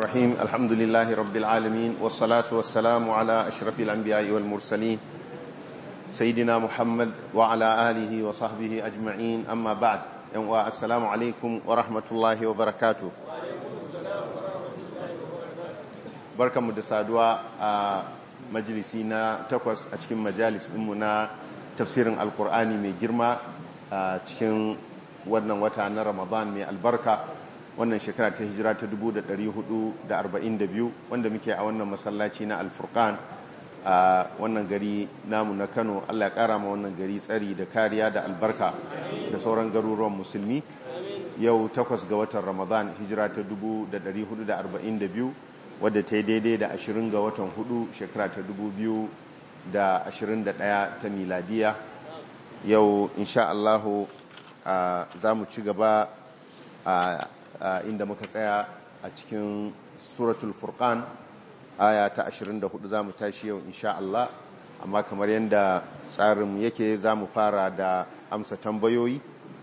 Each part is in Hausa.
الرحيم الحمد لله رب العالمين والصلاة والسلام على أشرف الأنبياء والمرسلين سيدنا محمد وعلى آله وصحبه أجمعين أما بعد السلام عليكم ورحمة الله وبركاته barkan mu da saduwa a majalisi na takwas a cikin majalis ɗinmu na tafsirin alkur'ani mai girma a cikin wannan wata na ramadan mai albarka wannan shekara ta hijira ta 1442 wanda muke a wannan masallaci na alfurkan a wannan gari namu na kano allah ya kara ma wannan gari tsari da kariya da albarka da sauran garuruwan musulmi yau takwas ga watan ramadan hijira ta 1442 wadda ta yi daidai da 20 ga watan hudu shekara ta 2021 ta miladiya yau insha Allahu za mu ci gaba inda muka tsaya a cikin suratul furqan aya ta 24 za mu tashi yau insha Allah amma kamar yadda tsarin yake za mu fara da amsa tambayoyi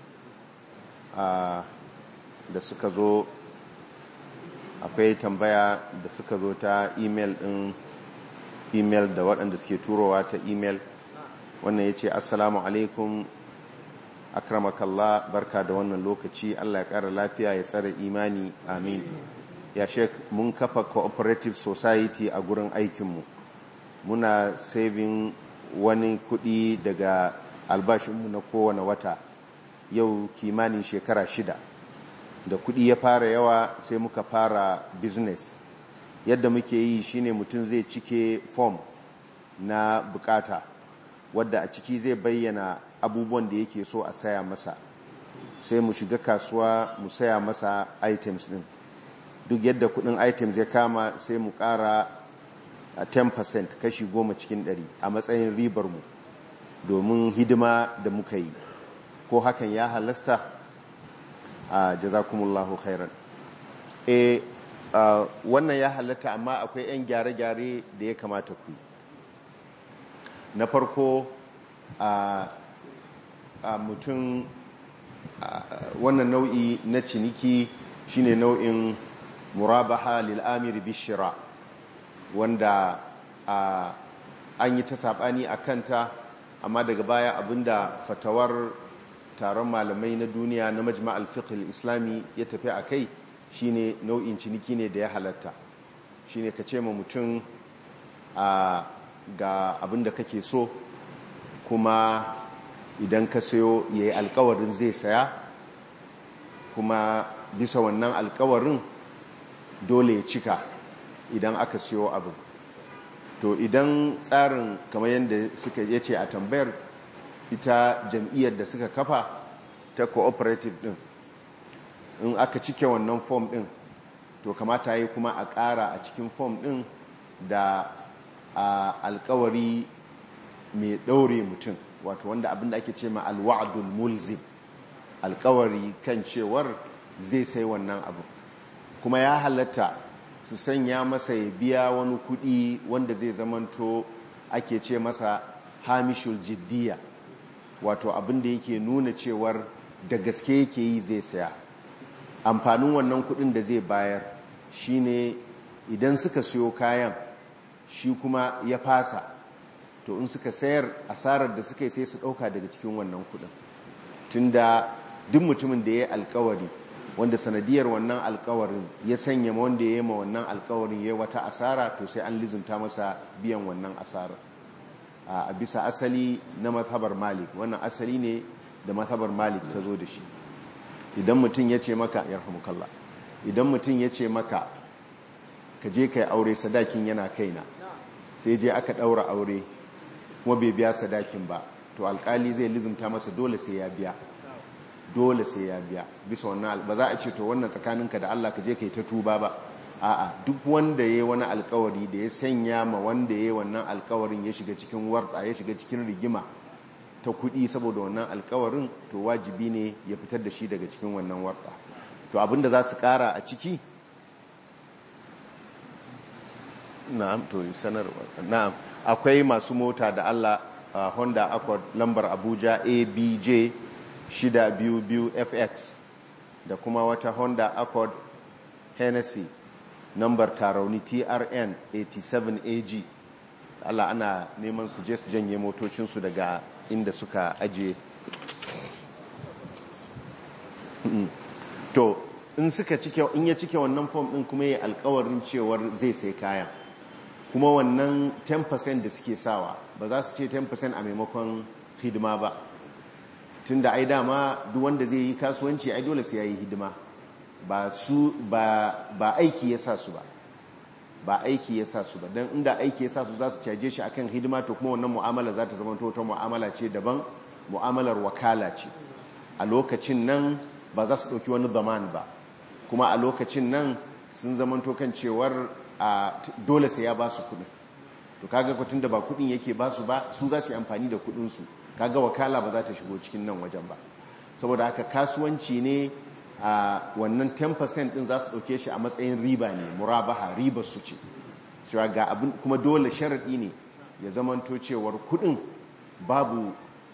da suka zo akwai tambaya da suka zo ta email din email da waɗanda suke turowa ta email wannan ya ce assalamu alaikum akramakallah barka da wannan lokaci allah ya ƙara lafiya ya tsara imani amin ya shek mun kafa cooperative society a gurin aikinmu muna saving wani kuɗi daga albashinmu na kowane wata yau kimanin shekara shida da kuɗi ya fara yawa sai muka fara business yadda muke yi shine mutum zai cike form na bukata wadda a ciki zai bayyana abubuwan da yake so a saya masa sai mu shiga kasuwa mu saya masa items din duk yadda kudin items ya kama sai mu kara 10% kashi goma cikin 100 a matsayin ribar mu domin hidima da muka yi ko hakan ya halasta a jazakumullahu khairan e wannan ya halatta amma akwai 'yan gyare-gyare da ya kamata ku na farko a mutum wannan nau'i na ciniki shine nau'in murabaha lil'amiri bishira wanda an yi ta saɓani a kanta amma daga baya abinda fatawar taron malamai na duniya na majma al-fiqh islami ya tafi a kai shine nau'in ciniki ne da ya halatta shine ka ce ma mutum ga abin da kake so kuma idan ka sayo yayi alkawarin zai saya kuma bisa wannan alkawarin dole ya cika idan aka sayo abin to idan tsarin kamar yadda suka yace a tambayar ita jam'iyyar da suka kafa ta cooperative din in aka cike wannan form din to kamata yi kuma a ƙara a cikin form din da alkawari mai ɗaure mutum wato wanda abinda ake ce ma alwa'adul mulzim alkawari kan cewar zai sai wannan abu kuma ya halatta su sanya masa ya biya wani kuɗi wanda zai zamanto ake ce masa hamishul jiddiya wato abin da yake nuna cewar da gaske yake yi zai saya amfanin wannan kudin da zai bayar shine idan suka siyo kayan shi kuma ya fasa to in suka sayar asarar da suka yi sai su dauka daga cikin wannan kudin tunda duk mutumin da ya yi alkawari wanda sanadiyar wannan alkawarin ya sanya wanda ya yi ma wannan alkawarin ya yi wata asara to sai an lizinta masa biyan wannan asarar a bisa asali na mazhabar malik wannan asali ne da mazhabar malik ta zo da shi idan mutum ya ce maka ya rahamukallah idan mutum ya ce maka ka je ka yi aure sadakin yana kaina sai je aka ɗaura aure kuma bai biya sadakin ba to alkali zai lizimta masa dole sai ya biya dole sai ya biya bisa wannan ba za a ce to wannan tsakaninka da Allah ka je ka yi ta tuba ba a'a duk wanda ya yi wani alkawari da ya sanya ma wanda ya yi wannan alkawarin ya shiga cikin warta ya shiga cikin rigima ta kudi saboda wannan alkawarin to wajibi ne ya fitar da shi daga cikin wannan warta to abinda za su kara a ciki na'am to sanarwa na'am akwai masu mota da Allah uh, Honda Accord lambar Abuja ABJ 622FX da kuma wata Honda Accord Hennessy nambar tarauni trn 87ag Allah ana neman su je su janye motocinsu daga inda suka ajiye to in suka cike in ya cike wannan form din kuma ya alkawarin cewar zai sai kayan kuma wannan 10% da suke sawa ba za su ce 10% a maimakon hidima ba tunda ai dama duk wanda zai yi kasuwanci ai dole sai yayi hidima ba su ba ba aiki ya sa su ba ba aiki ya sa su ba dan inda aiki ya sa su za su caje shi akan hidima to kuma wannan mu'amala za ta zama ta mu'amala ce daban mu'amalar wakala ce a lokacin nan ba za su ɗauki wani zaman ba kuma a lokacin nan sun zamanto kan cewar dole sai ya ba su kuɗin to kaga kwatun da ba kuɗin yake ba su ba su za su yi amfani da kuɗinsu kaga wakala ba za ta shigo cikin nan wajen ba saboda haka kasuwanci ne a wannan 10% din za su ɗauke shi a matsayin riba ne murabaha ribar su ce cewa ga abin kuma dole sharaɗi ne ya zamanto cewar kuɗin babu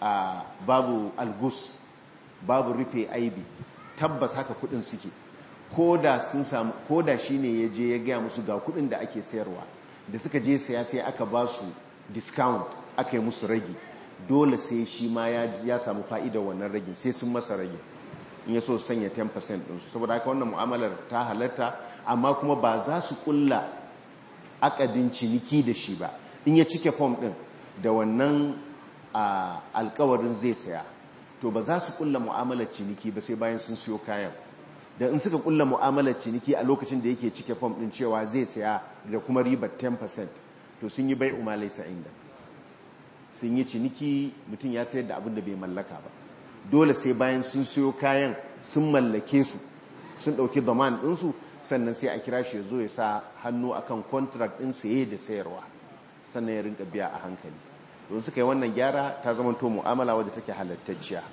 babu algus babu rufe aibi tabbas haka kuɗin suke ko da sun samu ko da shi ne ya je ya gaya musu ga kuɗin da ake sayarwa da suka je saya sai aka ba su discount aka yi musu ragi dole sai shi ma ya samu fa'idar wannan ragin sai sun masa ragin in ya so sanya 10% ɗinsu saboda haka wannan mu'amalar ta halatta amma kuma ba za su kulla akadin ciniki da shi ba in ya cike fom ɗin da wannan alkawarin zai saya to ba za su kulla mu'amalar ciniki ba sai bayan sun siyo kayan da in suka kulla mu'amalar ciniki a lokacin da yake cike fom ɗin cewa zai saya da kuma ribar 10% to sun yi bai umalai sa'inda sun yi ciniki mutum ya sayar da abin da bai mallaka ba dole sai bayan sun siyo kayan sun mallake su sun ɗauki zaman ɗinsu sannan sai a kira shi ya zo ya sa hannu akan contract ɗin saye da sayarwa sannan ya rinka biya a hankali don suka yi wannan gyara ta zama to mu'amala wadda take halattacciya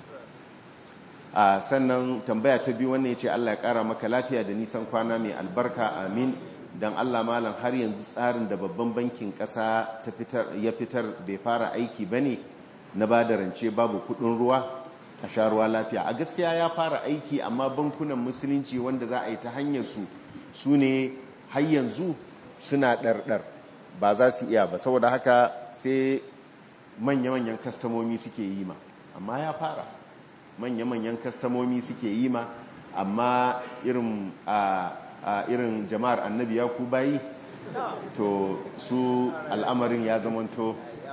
a sannan tambaya ta biyu wannan ya ce Allah ya ƙara maka lafiya da nisan kwana mai albarka amin don Allah malam har yanzu tsarin da babban bankin ƙasa ya fitar bai fara aiki ba ne na ba da rance babu kuɗin ruwa a sha ruwa lafiya a gaskiya ya fara aiki amma bankunan musulunci wanda za a yi ta hanyar su su ne har yanzu suna ɗarɗar ba za su iya ba saboda haka sai manya-manyan kastamomi suke yi ma amma ya fara manya-manyan kastamomi suke yi ma amma irin a irin jama'ar annabi ya ku bayi to su al'amarin ya zamanto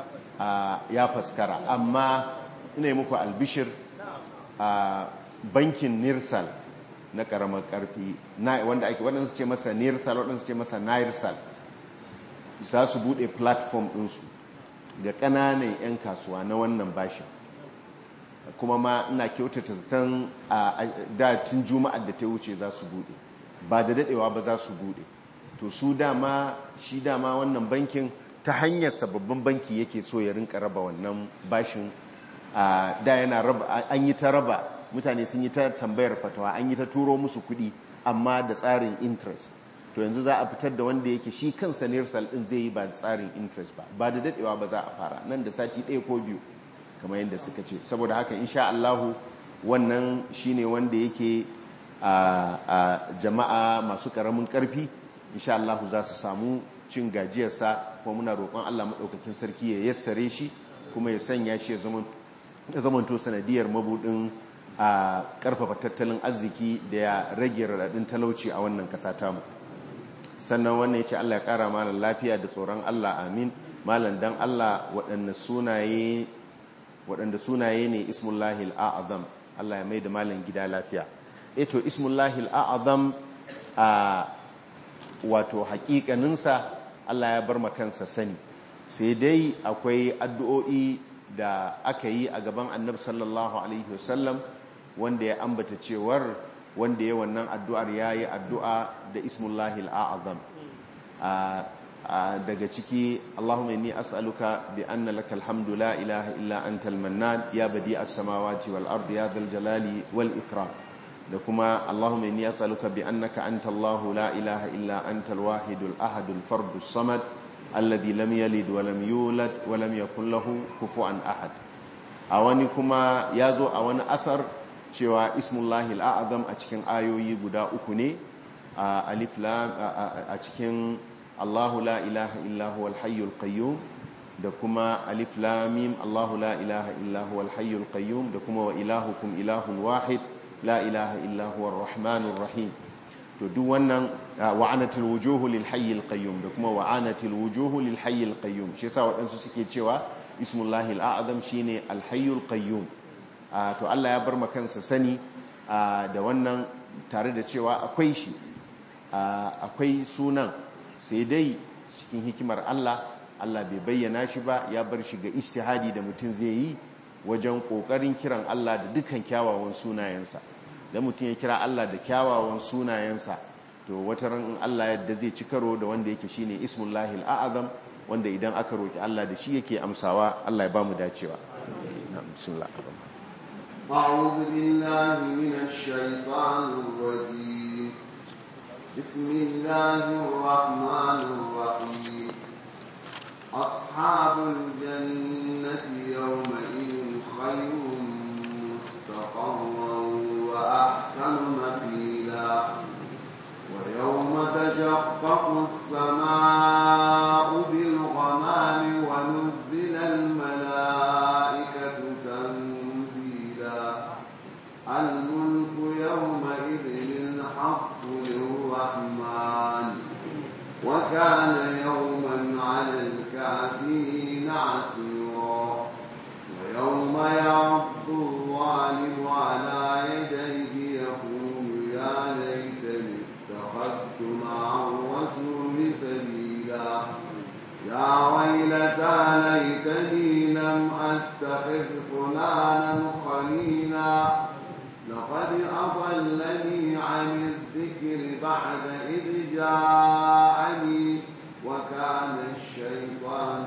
ya faskara amma ina yi muku albishir a bankin nirsal na karamar karfi wanda ake waɗansu ce masa nirsal waɗansu ce masa nirsal za su buɗe platform ɗinsu ga ƙananan 'yan kasuwa na wannan bashin kuma ma ina kyautata zaton a datin juma'ar da ta wuce za su buɗe ba da daɗewa ba za su buɗe to su dama shi dama wannan bankin ta hanyar sababbin banki yake so ya rinka raba wannan bashin da yana raba an yi ta raba mutane sun yi ta tambayar fatawa an yi ta turo musu kuɗi amma da tsarin interest to yanzu za a fitar da wanda yake shi kansa nirsal din zai yi ba da tsarin interest ba ba da dadewa ba za a fara nan da sati ɗaya ko biyu kamar yadda suka ce saboda haka insha Allahu wannan shine wanda yake a jama'a masu karamin karfi insha Allahu za su samu cin gajiyarsa kuma muna roƙon Allah maɗaukakin sarki ya yassare shi kuma ya sanya shi ya zamanto sanadiyar mabudin a ƙarfafa tattalin arziki da ya rage raɗaɗin talauci a wannan ƙasa tamu sannan wannan ya ce Allah ya ƙara malam lafiya da tsoron Allah amin malam dan Allah waɗanda sunaye waɗanda sunaye ne ismullahi al'azam Allah ya mai da malam gida lafiya eto ismullahi al'azam a wato haƙiƙaninsa Allah ya bar makansa sani sai dai akwai addu'o'i da aka yi a gaban annabi sallallahu alaihi wasallam wanda ya ambata cewar wanda ya wannan addu'ar ya yi addu'a da ismullahi al'azam daga ciki Allahumma inni as'aluka bi anna laka alhamdu la ilaha illa anta al-mannan ya badi as-samawati wal ardi ya dhal jalali wal ikram da kuma Allahumma inni as'aluka bi annaka anta Allah la ilaha illa anta al-wahidul ahadul fardus samad alladhi lam yalid wa lam yulad wa lam yakul lahu kufuwan ahad a wani kuma ya zo a wani asar cewa ismullahi al'azam a cikin ayoyi guda uku ne alif lam a cikin Allahu la ilaha illa huwal hayyul qayyum da kuma alif lam mim Allahu la ilaha illa huwal hayyul qayyum da kuma wa ilahukum ilahun wahid la ilaha illa huwar rahmanur rahim to duk wannan wa'anatul wujuhu lil hayyil qayyum da kuma wa'anatul wujuhu lil hayyil qayyum shi yasa waɗansu suke cewa ismullahi al-a'zam shine al hayyul qayyum to Allah ya bar kansa sani da wannan tare da cewa akwai shi akwai sunan sai dai cikin hikimar Allah Allah bai bayyana shi ba ya bar shi ga istihadi da mutum zai yi wajen kokarin kiran Allah da dukkan kyawawan sunayensa da mutum ya kira Allah da kyawawan sunayensa to wata ran Allah yadda zai ci karo da wanda yake shine ismullahi al-a'zam wanda idan aka roki Allah da shi yake amsawa Allah ya bamu dacewa bismillah أعوذ بالله من الشيطان الرجيم بسم الله الرحمن الرحيم أصحاب الجنة يومئذ خير مستقرا وأحسن مقيلا ويوم تشقق السماء بالغمام ونزل الملائكة تنزيلا الملك يومئذ الحق للرحمن وكان يوما على الكافرين عسيرا ويوم يعض الظالم على يديه يقول يا ليتني اتخذت مع الرسول سبيلا يا ويلتى ليتني لم اتخذ فلانا خليلا لقد أضلني عن الذكر بعد إذ جاءني وكان الشيطان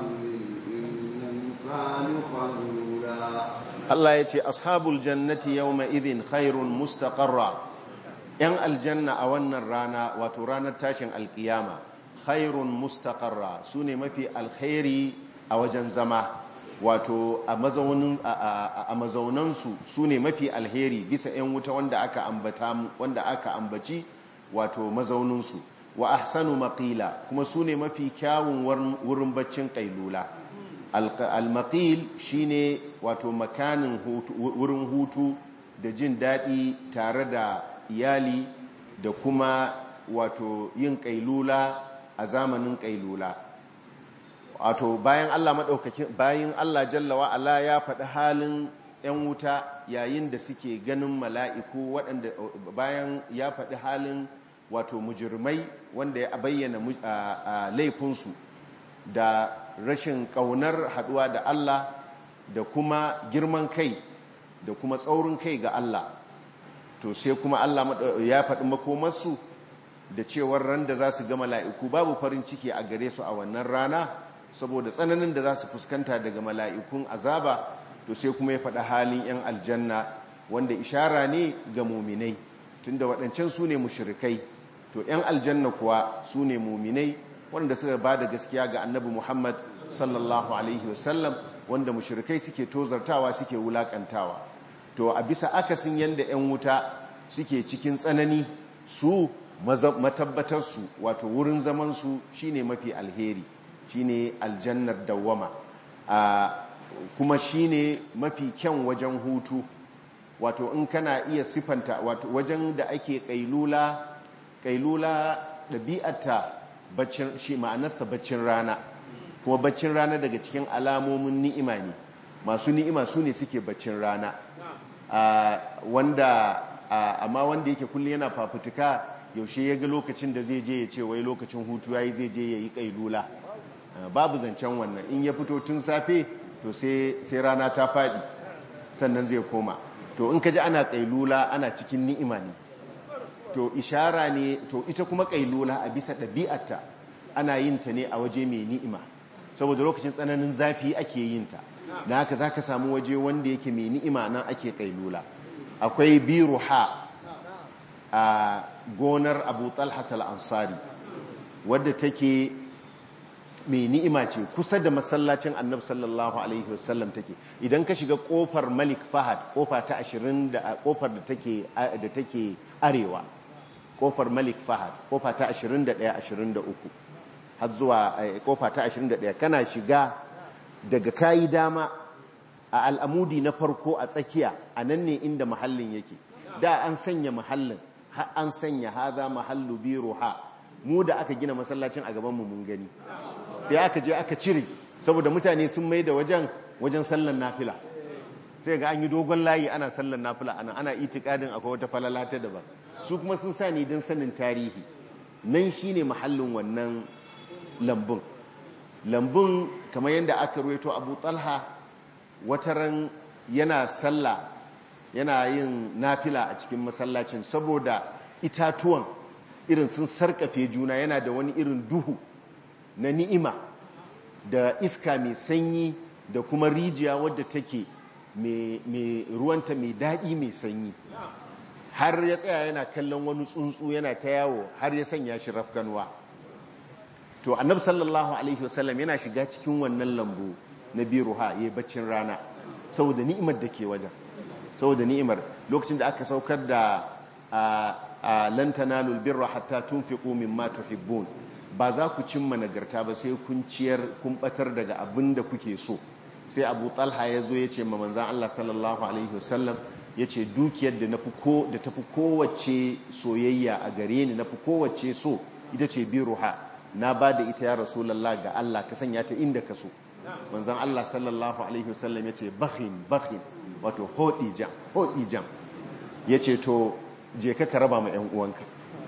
للإنسان خذولا Allah ya ce ashabul jannati yawma idhin khairun mustaqarra yan aljanna a wannan rana wato ranar tashin alkiyama khairun mustaqarra sune mafi alkhairi a wajen zama wato a mazaunin a mazaunansu sune mafi alheri bisa yan wuta wanda aka ambata wanda aka ambaci wato mazauninsu wa ahsanu maqila kuma sune mafi kyawun wurin baccin kailula al-maqil shine wato makanin wurin hutu da jin daɗi tare da iyali da kuma wato yin kailula a zamanin kailula wato bayan Allah madaukakin bayan Allah jalla wa ala ya faɗi halin ‘yan wuta yayin da suke ganin mala'iku waɗanda bayan ya faɗi halin wato mujirmai wanda ya bayyana laifinsu da rashin ƙaunar haɗuwa da Allah da kuma girman kai da kuma tsaurin kai ga Allah to sai kuma Allah ya faɗi makomarsu da cewar ran da za su ga mala'iku babu farin ciki a gare su a wannan rana saboda tsananin da za su fuskanta daga mala'ikun azaba to sai kuma ya faɗi halin 'yan aljanna wanda ishara ne ga muminai tunda waɗancan su ne mushrikai to 'yan aljanna kuwa su ne muminai wanda suka ba da gaskiya ga annabi muhammad sallallahu alaihi wasallam wanda mushrikai suke tozartawa suke wulakantawa to a bisa akasin yadda 'yan wuta suke cikin tsanani su matabbatarsu wato wurin zamansu shine mafi alheri shine aljannar dawwama kuma shine mafi kyan wajen hutu wato in kana iya sifanta wato wajen da ake kailula kailula ɗabi'ata baccin shi ma'anarsa baccin rana kuma baccin rana daga cikin alamomin ni'ima ne masu ni'ima su ne suke baccin rana wanda amma wanda yake kullum yana fafutuka yaushe ya ga lokacin da zai je ya ce wai lokacin hutu yayi zai je ya yi kailula babu zancen wannan in ya fito tun safe to sai rana ta faɗi sannan zai koma to in ka ji ana kailula ana cikin ni'ima ne to ishara ne to ita kuma kailula a bisa ɗabi'arta ana yin ta ne a waje mai ni'ima saboda lokacin tsananin zafi ake yin ta da haka za ka samu waje wanda yake mai ni'ima nan ake kailula akwai biru ha a gonar abu talhat al-ansari wadda take mai ni'ima ce kusa da masallacin annabi sallallahu alaihi wasallam take idan ka shiga kofar malik fahad kofa ta ashirin da kofar da take da take arewa kofar malik fahad kofa ta 21-23 har zuwa kofa ta 21 kana shiga daga kayi dama a al'amudi na farko a tsakiya a nan ne inda mahallin yake da an sanya mahallin an sanya haza mahallu biro ha mu da aka gina masallacin a gabanmu mun gani sai aka je aka cire saboda mutane sun mai da wajen wajen sallan nafila sai ga an yi dogon layi ana sallan nafila ana ana itikadin akwai wata falala ta daban su kuma sun sa ni don sanin tarihi nan shine mahallin wannan lambun lambun kamar yadda aka ruwaito abu talha wataran yana sallah yana yin nafila a cikin masallacin saboda itatuwan irin sun sarkafe juna yana da wani irin duhu na ni'ima da iska mai sanyi da kuma rijiya wadda take mai ruwanta mai daɗi mai sanyi har ya tsaya yana kallon wani tsuntsu yana ta yawo har ya sanya shi rafkanwa to annabi sallallahu alaihi wasallam yana shiga cikin wannan lambu na biruha ya yi baccin rana saboda ni'imar da ke wajen saboda ni'imar lokacin da aka saukar da lan tanalul birra hatta tunfiqu mimma tuhibbun ba za ku cimma nagarta ba sai kun ciyar kun batar daga abin da kuke so sai Abu Talha ya zo ya ce ma manzon Allah sallallahu alaihi wasallam ya ce dukiyar da da tafi kowace soyayya a gare ni nafi kowace so ita ce biruha na ba da ita ya rasulallah ga Allah ka sanya ta inda ka so manzon Allah sallallahu alaihi wasallam ya ce bakhin bakhin wato hodi jam hodi jam ya ce to je ka raba ma 'yan uwanka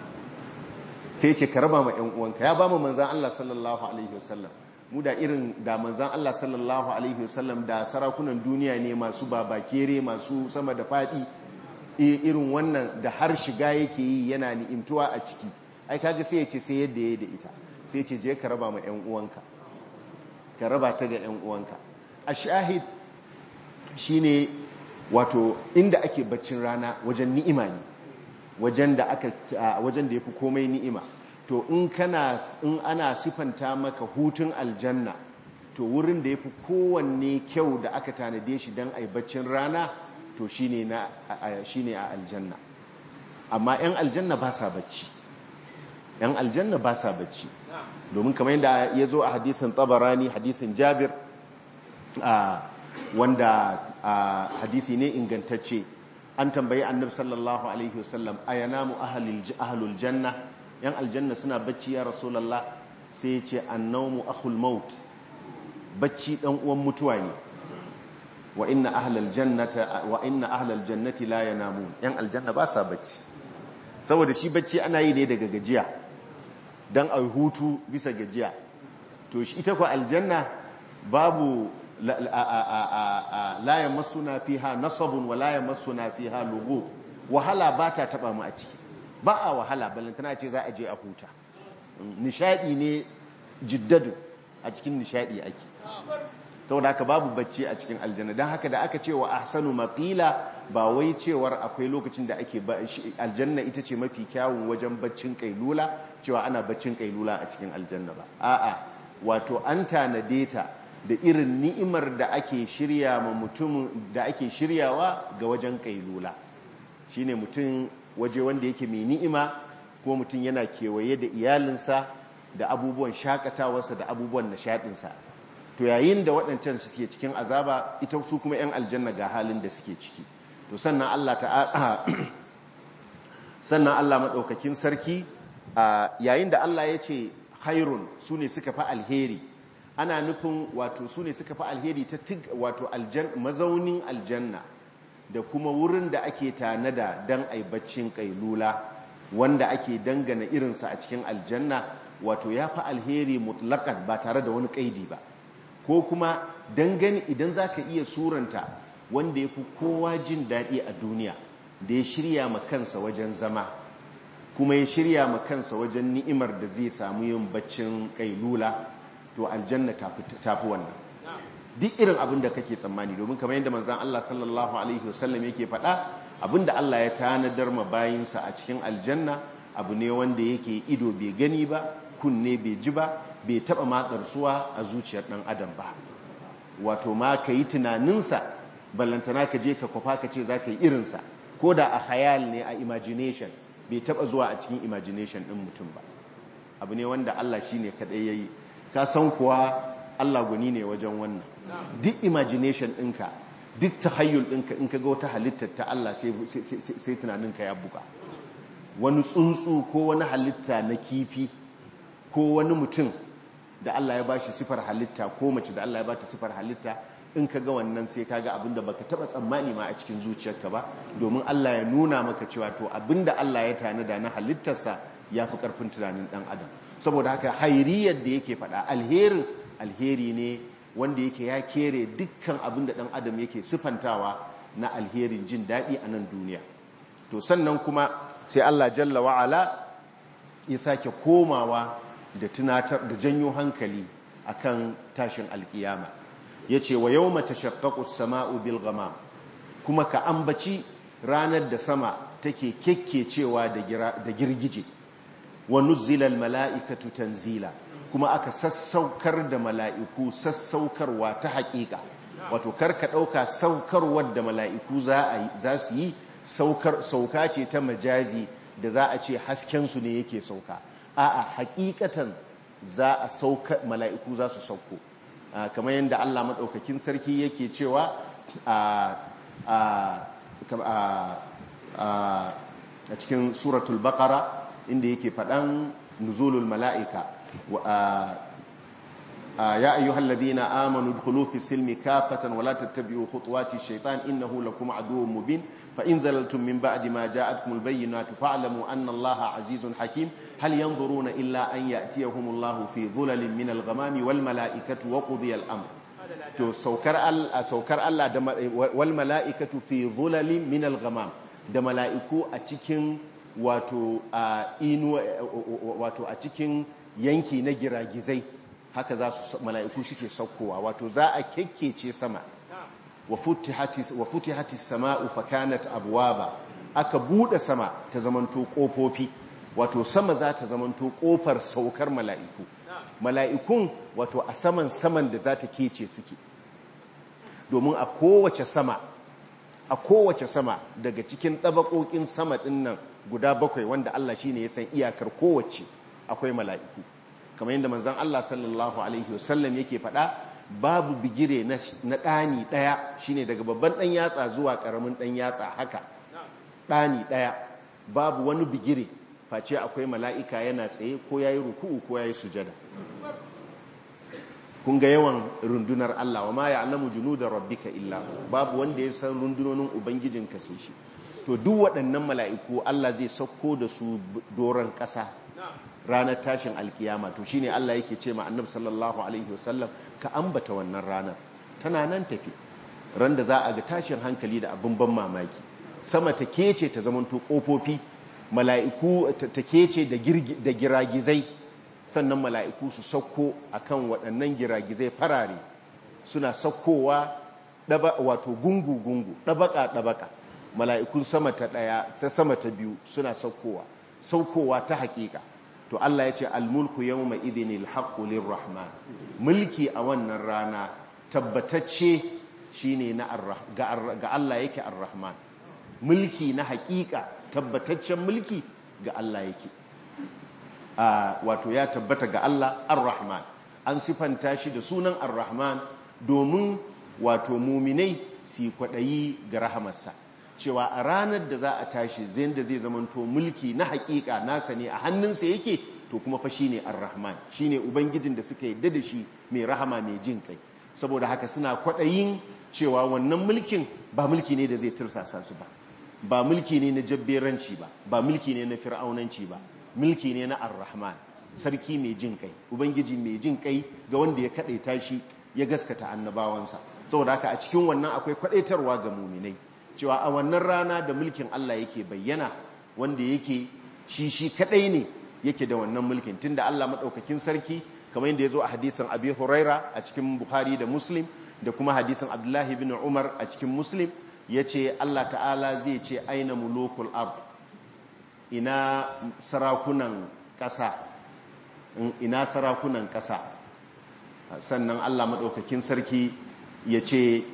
sai ce ka raba ma 'yan uwanka ya ba mu manzon Allah sallallahu alaihi wasallam mu da irin da manzon Allah sallallahu alaihi wasallam da sarakunan duniya ne masu babakere masu sama da fadi irin wannan da har shiga yake yi yana ni'imtuwa a ciki ai kaga sai ya ce sai yadda ya da ita sai ce je ka raba ma 'yan uwanka ka raba ta ga 'yan uwanka a shahid shine wato inda ake baccin rana wajen ni'ima ne wajen da aka wajen da yafi komai ni'ima to in kana in ana sifanta maka hutun aljanna to wurin da yafi kowanne kyau da aka tanade shi dan ai baccin rana to shine na shine a aljanna amma 'yan aljanna ba sa bacci 'yan aljanna ba sa bacci domin kamar yadda ya zo a hadisin tabarani hadisin jabir wanda hadisi ne ingantacce an tambayi annabi sallallahu alaihi wasallam ayanamu ahlul janna yan aljanna suna bacci ya rasulullah sai ya ce annawmu akhul maut bacci dan uwan mutuwa ne wa inna ahlal jannata wa inna ahlal jannati la yanamun yan aljanna ba sa bacci saboda shi bacci ana yi ne daga gajiya dan a hutu bisa gajiya to shi ita ko aljanna babu la yamassuna fiha nasabun wa la yamassuna fiha lugu wahala ba ta taba mu a ciki ba a wahala balantana ce za a je a huta nishadi ne jiddadu a cikin nishadi ake saboda haka babu bacci a cikin aljanna don haka da aka ce wa ahsanu maqila ba wai cewar akwai lokacin da ake aljanna ita ce mafi kyawun wajen baccin kailula cewa ana baccin kailula a cikin aljanna ba a'a wato an tanade ta da irin ni'imar da ake shirya ma mutum da ake shiryawa ga wajen kailula shine mutum waje wanda yake mai ni'ima ko mutum yana kewaye da iyalinsa da abubuwan shakatawarsa da abubuwan nishaɗinsa to yayin da waɗancan suke cikin azaba ita su kuma 'yan aljanna ga halin da suke ciki to sannan Allah ta'ala sannan Allah maɗaukakin sarki yayin da Allah ya ce hairun su ne suka fi alheri ana nufin wato su ne suka fi alheri ta wato mazaunin aljanna da kuma wurin da ake tanada don aibaccin kailula wanda ake dangana irinsa a cikin aljanna wato ya fi alheri mutlakan ba tare da wani kaidi ba ko kuma dangane idan za ka iya suranta wanda ya fi kowa jin daɗi a duniya da ya shirya ma kansa wajen zama kuma ya shirya ma kansa wajen ni'imar da zai samu yin baccin kailula to aljanna tafi wannan duk irin abin da kake tsammani domin kamar yadda manzan Allah sallallahu alaihi wasallam yake faɗa abin da Allah ya tanadar ma bayinsa a cikin aljanna abu ne wanda yake ido bai gani ba kunne bai ji ba bai taɓa matsarsuwa a zuciyar ɗan adam ba wato ma ka yi tunaninsa ballantana ka je ka kwafa ka ce za ka yi irinsa ko da a hayal ne a imagination bai taba zuwa a cikin imagination din mutum ba abu ne wanda Allah shine kadai yayi ka san kuwa Allah guni ne wajen wannan duk imagination ɗinka duk tahayyul ɗinka in ka ga wata halittar ta Allah sai tunaninka ya buga wani tsuntsu ko wani halitta na kifi ko wani mutum da Allah ya bashi sifar halitta ko mace da Allah ya bata sifar halitta in ka ga wannan sai ka ga abinda baka taba tsammani ma a cikin zuciyarka ba domin Allah ya nuna maka cewa to abinda Allah ya tanada na halittarsa ya fi karfin tunanin dan adam saboda haka hairiyar da yake faɗa alherin alheri ne wanda yake ya kere dukkan abinda dan adam yake sifantawa na alherin jin daɗi a nan duniya to sannan kuma sai Allah jalla wa'ala ya sake komawa da tunatar da janyo hankali akan tashin alkiyama yace wa yawma tashaqqaqu as-sama'u bil ghamam kuma ka ambaci ranar da sama take kekkecewa da girgije wa nuzzila al-mala'ikatu tanzila kuma aka sassaukar da mala'iku sassaukarwa ta haƙiƙa wato karka ɗauka saukarwar da mala'iku za su yi sauka ce ta majazi da za a ce haskensu ne yake sauka a'a hakikatan za a sauka mala'iku za su sauko kamar yadda Allah maɗaukakin sarki yake cewa a cikin suratul baqara inda yake faɗan nuzulul mala'ika يا أيها الذين آمنوا ادخلوا في السلم كافة ولا تتبعوا خطوات الشيطان إنه لكم عدو مبين فإن زللتم من بعد ما جاءتكم البينات فاعلموا أن الله عزيز حكيم هل ينظرون إلا أن يأتيهم الله في ظلل من الغمام والملائكة وقضي الأمر to saukar Allah saukar Allah da wal mala'ikatu fi dhulalin min al-ghamam da mala'iku a cikin wato inu wato a cikin yanki na giragizai haka za su mala'iku suke saukowa wato za a kekkece sama wa futihati sama'u fakanat abwaba aka bude sama ta zamanto kofofi wato sama za ta zamanto kofar saukar mala'iku mala'ikun wato a saman saman da za ta kece suke domin a kowace sama a kowace sama daga cikin ɗabaƙoƙin sama ɗin nan guda bakwai wanda Allah shine ya san iyakar kowace akwai mala'iku kamar yadda manzon Allah sallallahu alaihi wasallam yake faɗa babu bigire na ɗani ɗaya shine daga babban ɗan yatsa zuwa ƙaramin ɗan yatsa haka ɗani ɗaya babu wani bigire face akwai mala'ika yana tsaye ko yayi ruku'u ko yayi sujada kun ga yawan rundunar Allah wa ma ya'lamu junuda rabbika illa babu wanda ya san rundunonin ubangijinka sai shi to duk waɗannan mala'iku Allah zai sauko da su doron ƙasa ranar tashin alkiyama to shine Allah yake ce ma annabi sallallahu alaihi wasallam ka ambata wannan ranar tana nan tafi ran da za a ga tashin hankali da abin ban mamaki sama ta kece ta zamanto kofofi mala'iku ta kece da giragizai sannan mala'iku su sauko akan waɗannan giragizai farare suna saukowa wato gungu gungu ɗabaka ɗabaka mala'ikun sama ta ɗaya ta sama ta biyu suna saukowa saukowa ta haƙiƙa to Allah ya ce almulku yau mai idinil haƙulin rahman mulki a wannan rana tabbatacce shi ne ga Allah yake ar-rahman mulki na haƙiƙa tabbataccen mulki ga Allah yake wato ya tabbata ga Allah ar-rahman an sifanta shi da sunan ar-rahman domin wato muminai su kwaɗayi ga rahamarsa cewa a ranar da za a tashi zai da zai zamanto mulki na hakika nasa ne a hannunsa yake to kuma fa shine ar-rahman shine ubangijin da suka yadda da shi mai rahama mai jin kai saboda haka suna kwaɗayin cewa wannan mulkin ba mulki ne da zai tursasa su ba ba mulki ne na jabberanci ba ba mulki ne na fir'aunanci ba mulki ne na ar-rahman sarki mai jin kai ubangiji mai jin kai ga wanda ya kadaita shi ya gaskata annabawansa saboda haka a cikin wannan akwai kwadaitarwa ga muminai cewa a wannan rana da mulkin Allah yake bayyana wanda yake shi shi kadai ne yake da wannan mulkin tunda Allah madaukakin sarki kamar yadda yazo a hadisin Abi Huraira a cikin Bukhari da Muslim da kuma hadisin Abdullah ibn Umar a cikin Muslim yace Allah ta'ala zai ce aina mulukul ard ina sarakunan kasa ina sarakunan kasa sannan Allah madaukakin sarki yace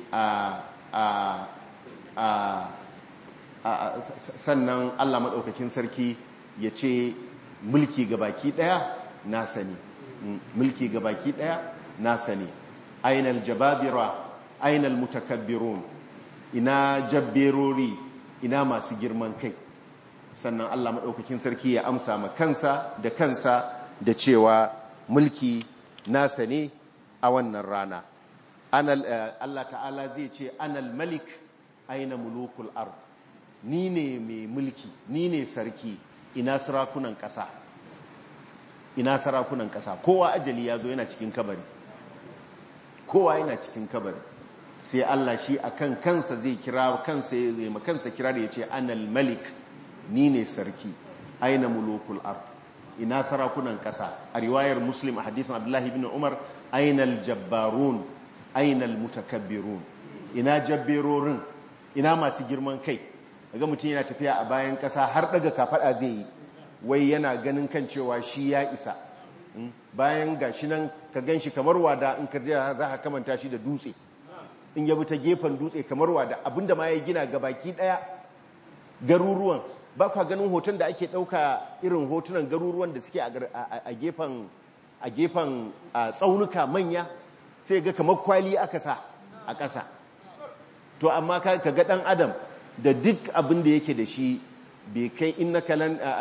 a sannan Allah maɗaukakin sarki ya ce mulki ga baki ɗaya na sani mulki ga baki ɗaya na sani ainal jababira ainal mutakabbirun ina jabberori ina masu girman kai sannan Allah maɗaukakin sarki ya amsa ma kansa da kansa da cewa mulki nasa ne a wannan rana Allah ta'ala zai ce anal malik aina mulukul ard ni ne mai mulki ni ne sarki ina sarakunan ƙasa ina sarakunan ƙasa kowa ajali ya zo yana cikin kabari kowa yana cikin kabari sai Allah shi akan kansa zai kira kansa ya ma kansa kira da ya ce anal malik ni ne sarki aina mulukul ard ina sarakunan ƙasa a riwayar muslim a hadisin abdullahi ibn umar ainal jabbarun ainal mutakabbirun ina jabberorin ina masu girman kai daga mutum yana tafiya a bayan ƙasa har daga kafada zai yi wai yana ganin kan cewa shi ya isa bayan gashi nan ka gan shi kamar wada in ka za ka kamanta shi da dutse in yabi ta gefen dutse kamar wada abinda ma ya gina ga baki daya garuruwan ba kwa ganin hoton da ake ɗauka irin hotunan garuruwan da suke a gefen a gefen tsaunuka manya sai ga kamar kwali aka sa a ƙasa to amma ka ga ɗan adam da duk abin da yake da shi bai kai innaka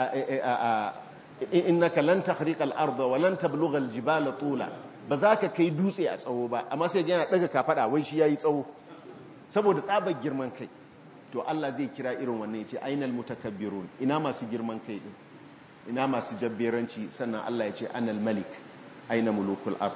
lan tahriqa al-ardha wa lan tablugha al-jibala tula ba za ka kai dutse a tsawo ba amma sai yana daga kafada wai shi yayi tsawo saboda tsabar girman kai to Allah zai kira irin wannan yace ainal mutakabbirun ina masu girman kai din ina masu jabberanci sannan Allah yace anal malik aina mulukul ard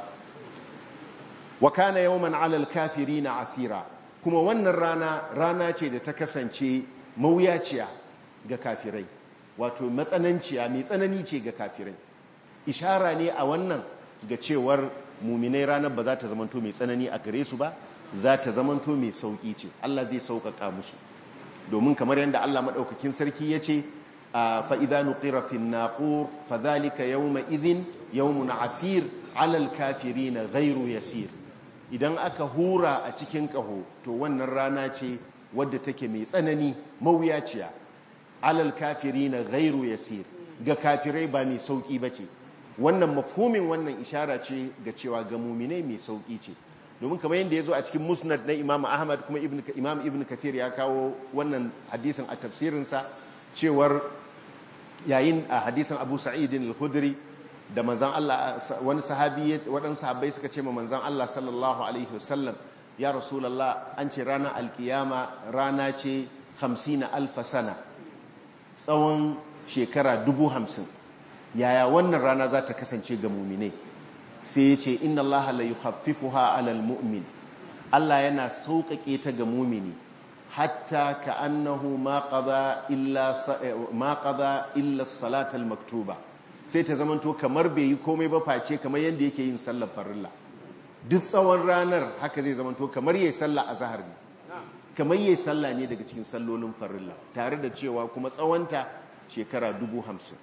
wa kana yawman ala al asira kuma wannan rana rana ce da ta kasance mawuyaciya ga kafirai wato matsananciya mai tsanani ce ga kafirai ishara ne a wannan ga cewar muminai ranar ba za ta zamanto mai tsanani a gare su ba za ta zamanto mai sauki ce Allah zai sauƙaƙa musu domin kamar yadda Allah maɗaukakin sarki ya ce fa'iza nuƙira fin naƙur fa zalika yau ma'izin yau muna asir alal kafiri na gairu yasir idan aka hura a cikin ƙaho to wannan rana ce wadda take mai tsanani mawuyaciya alal kafiri na gairu yasir ga kafirai ba mai sauƙi ba ce wannan mafhumin wannan ishara ce ga cewa ga muminai mai sauƙi ce domin kamar yadda ya zo a cikin musnad na imam ahmad kuma imam ibn kathir ya kawo wannan hadisin a tafsirinsa cewar yayin a hadisin abu sa'idin al-khudri da manzan Allah wani sahabi waɗansu sahabbai suka ce ma manzan Allah sallallahu alaihi wasallam ya rasulallah an ce ranar alkiyama rana ce hamsina alfa sana tsawon shekara dubu hamsin yaya wannan rana za ta kasance ga muminai sai ya ce inna Allah la yukhaffifuha alal mu'min Allah yana sauƙaƙe ta ga mumini hatta ka annahu ma qada illa ma qada illa salata maktuba sai ta zamanto kamar bai yi komai ba face kamar yadda yake yin sallar farilla duk tsawon ranar haka zai zamanto kamar yayi sallah azhar ne kamar yayi sallah ne daga cikin sallolin farilla tare da cewa kuma tsawonta shekara dubu hamsin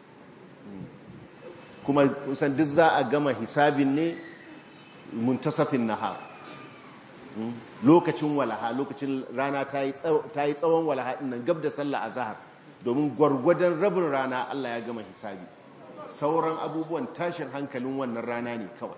kuma kusan duk za a gama hisabin ne muntasafin nahar lokacin walaha lokacin rana ta yi tsawon walaha nan gab da sallah a zahar domin gwargwadon rabin rana Allah ya gama hisabi sauran abubuwan tashin hankalin wannan rana ne kawai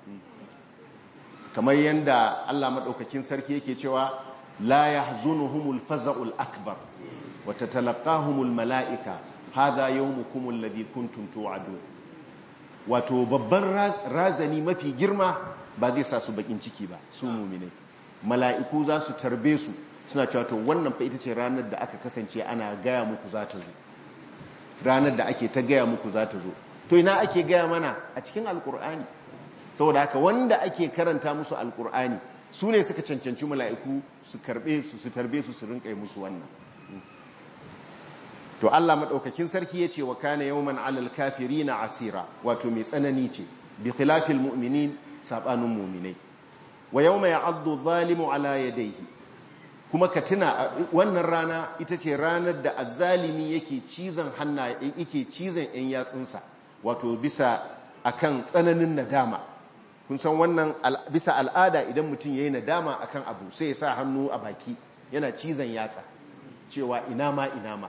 kamar yadda Allah maɗaukakin sarki yake cewa la yahzunuhumul faza'ul akbar wa tatalaqahumul mala'ika hadha yawmukum alladhi kuntum tu'adun wato babban razani mafi girma ba zai sa su bakin ciki ba su muminai mala'iku za su tarbe su suna cewa to wannan fa ita ce ranar da aka kasance ana gaya muku za ta zo ranar da ake ta gaya muku za ta zo to ina ake gaya mana a cikin alkur'ani saboda haka wanda ake karanta musu alkur'ani su ne suka cancanci mala'iku su karbe su su tarbe su su rinka musu wannan to Allah madaukakin sarki yace wa kana yawman alal kafirina asira wato mai tsanani ce bi khilafil mu'minin sabanin mu'minai wa yawma ya'addu zalimu ala yadayhi kuma ka tuna wannan rana ita ce ranar da azzalimi yake cizon hanna yake cizon yan yatsunsa wato bisa akan tsananin nadama kun san wannan bisa al'ada idan mutum yayi nadama akan abu sai ya sa hannu a baki yana cizon yatsa cewa ina ma ina ma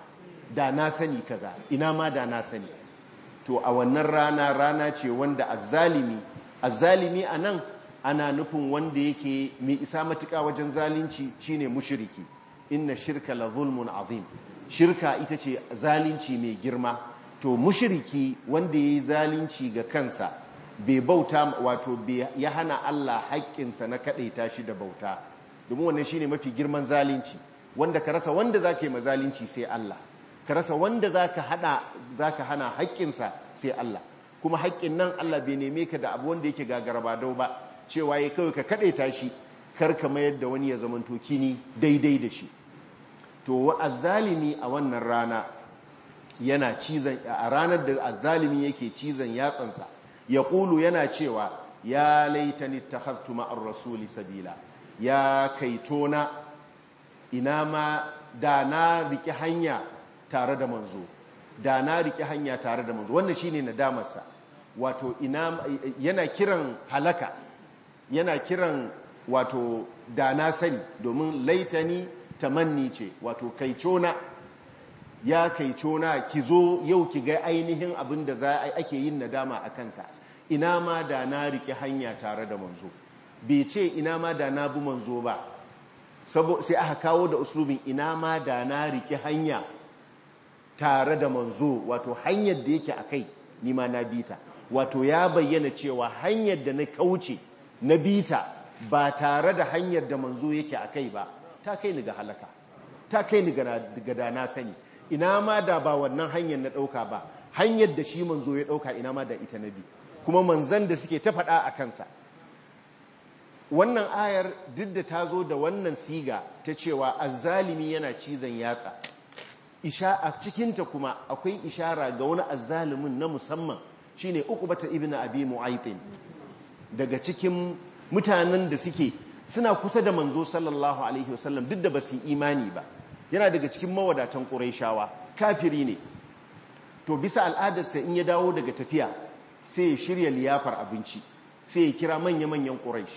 da na sani kaza ina ma da na sani to a wannan rana rana ce wanda azzalimi azzalimi a nan ana nufin wanda yake mai isa matuƙa wajen zalunci shine mushriki inna shirka la zulmun azim shirka ita ce zalunci mai girma to mushriki wanda yayi zalunci ga kansa bai bauta wato ya hana Allah haƙƙinsa na kaɗaita shi da bauta domin wannan shine mafi girman zalunci wanda ka rasa wanda zaka yi mazalunci sai Allah ka rasa wanda zaka hada zaka hana haƙƙinsa sai Allah kuma haƙƙin nan Allah bai neme ka da abu wanda yake gagara dau ba cewa ya kawai ka kaɗaita shi kar ka mayar da wani ya zamanto kini daidai da shi to azzalimi a wannan rana yana cizon a ranar da azzalimi yake cizon yatsansa ya ƙulu yana cewa ya laitani takhaftu ma'ar rasuli sabila ya kaitona ina ma da na riki hanya tare da manzo da na riki hanya tare da manzo wannan shine nadamarsa wato ina yana kiran halaka yana kiran wato da na sani domin laitani tamanni ce wato kaicona ya kaicona ki zo yau ki ga ainihin abin da za a ake yin nadama a kansa ina ma da na rike hanya tare da manzo bai ce ina ma da na bi manzo ba sai aka kawo da uslubin ina ma da na rike hanya tare da manzo wato hanyar da yake akai ni ma na bita wato ya bayyana cewa hanyar da na kauce na bita ba tare da hanyar da manzo yake akai ba ta kai ni ga halaka ta kai ni ga da na sani ina ma da ba wannan hanyar na ɗauka ba hanyar da shi manzo ya ɗauka ina ma da ita na bi kuma manzan da suke ta faɗa a kansa wannan ayar duk da ta zo da wannan siga ta cewa azzalimi yana cizon yatsa isha a cikinta kuma akwai ishara ga wani azzalimin na musamman shine uqbata ibnu abi mu'aytin daga cikin mutanen da suke suna kusa da manzo sallallahu alaihi wasallam duk da ba su imani ba yana daga cikin mawadatan ƙuraishawa kafiri ne to bisa al'adarsa in ya dawo daga tafiya sai ya shirya liyafar abinci sai ya kira manya-manyan ƙuraish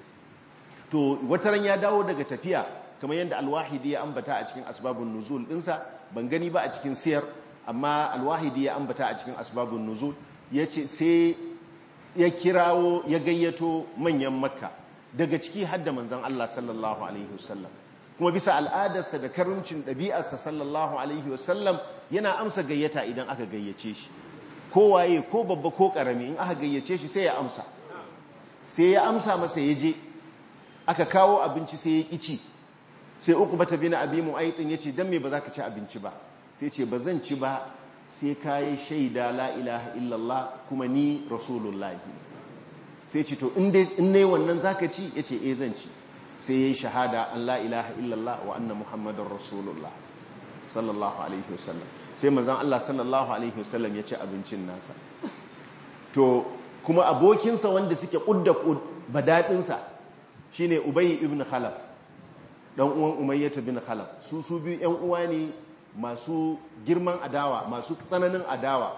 to wataran ya dawo daga tafiya kamar yadda alwahidi ya ambata a cikin asbabun nuzul ɗinsa ban gani ba a cikin siyar amma alwahidi ya ambata a cikin asbabun nuzul ya ce sai ya kirawo ya gayyato manyan makka daga ciki hadda manzan Allah sallallahu alaihi wasallam kuma bisa al'adarsa da karuncin ɗabi'arsa sallallahu alaihi wasallam yana amsa gayyata idan aka gayyace shi kowaye ko babba ko ƙarami in aka gayyace shi sai ya amsa sai ya amsa masa ya je aka kawo abinci sai ya ƙici sai uku bata bi na abi mu'aitin ya ce don me ba za ka ci abinci ba sai ce ba zan ci ba sai ka yi shaida la ilaha illallah kuma ni rasulullahi sai ce to in ne wannan za ka ci ya ce e zan ci sai ya yi shahada an la ilaha illallah wa anna muhammadun rasulullah sallallahu alaihi wasallam sai manzan Allah sallallahu alaihi wasallam ya ci abincin nasa to kuma abokinsa wanda suke kudda badaɗinsa shine ubayi ibn khalaf dan uwan umayyata bin khalaf su su biyu yan uwa ne masu girman adawa masu tsananin adawa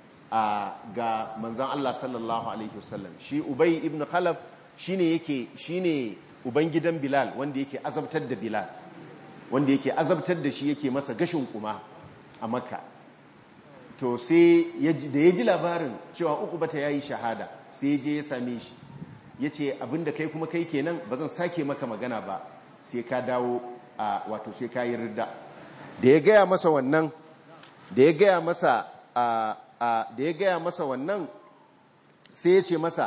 ga manzan Allah sallallahu alaihi wasallam shi ubayi ibn khalaf shine yake shine ubangidan Bilal wanda yake azabtar da Bilal wanda yake azabtar da shi yake masa gashin kuma a Makka to sai da ya ji labarin cewa uku bata yayi shahada sai ya je ya same shi yace abinda kai kuma kai kenan bazan sake maka magana ba sai ka dawo a wato sai ka yi ridda da ya gaya masa wannan da ya gaya masa a da ya gaya masa wannan sai ya ce masa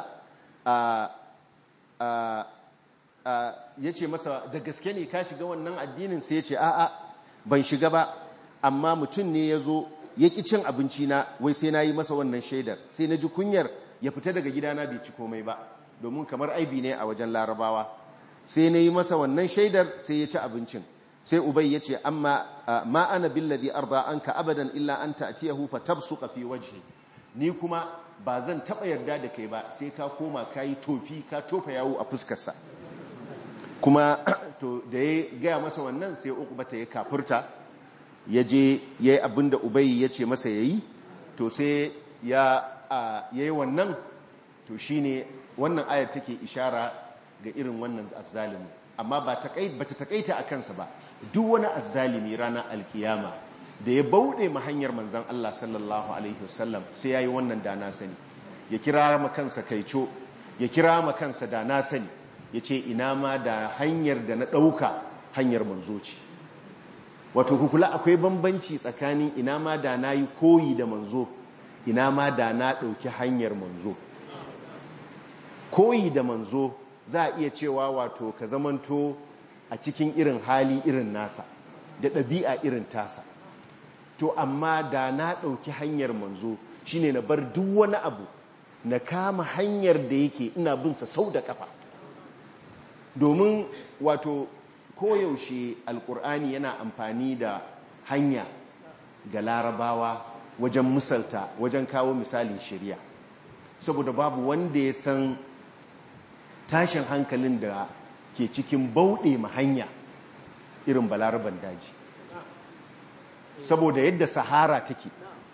ya ce masa da gaske ne ka shiga wannan addinin sai ya ce a'a ban shiga ba amma mutum ne ya zo ya ƙi cin abinci na wai sai na yi masa wannan shaidar sai na ji kunyar ya fita daga gidana bai ci komai ba domin kamar aibi ne a wajen larabawa sai na yi masa wannan shaidar sai ya ci abincin sai ubai ya ce amma ma ana billadhi arda anka abadan illa an ta'tiyahu fatabsuqa fi wajhi ni kuma ba zan taba yarda da kai ba sai ka koma kai tofi ka tofa yawo a fuskarsa kuma to da ya gaya masa wannan sai bata ya kafurta ya je ya yi abin da ubai ya ce masa ya yi to sai ya yi wannan to shi ne wannan ayar take ishara ga irin wannan azzalimi amma ba ta takaita a kansa ba duk wani azzalimi ranar alkiyama da ya bauɗe ma hanyar manzan Allah sallallahu alaihi wasallam sai ya yi wannan da na sani ya kira ma kansa kaico ya kira ma kansa da na sani ya ce ina ma da hanyar da na ɗauka hanyar manzo ce wato kukula akwai bambanci tsakanin ina ma da na yi koyi da manzo ina ma da na ɗauki hanyar manzo koyi da manzo za a iya cewa wato ka zamanto a cikin irin hali irin nasa da ɗabi'a irin tasa to amma da na ɗauki hanyar manzo shine na bar duk wani abu na kama hanyar da yake ina binsa sau da kafa domin wato koyaushe alkur'ani yana amfani da hanya ga larabawa wajen misalta wajen kawo misalin shirya saboda babu wanda ya san tashin hankalin da ke cikin bauɗe ma hanya irin balaraban daji saboda yadda sahara take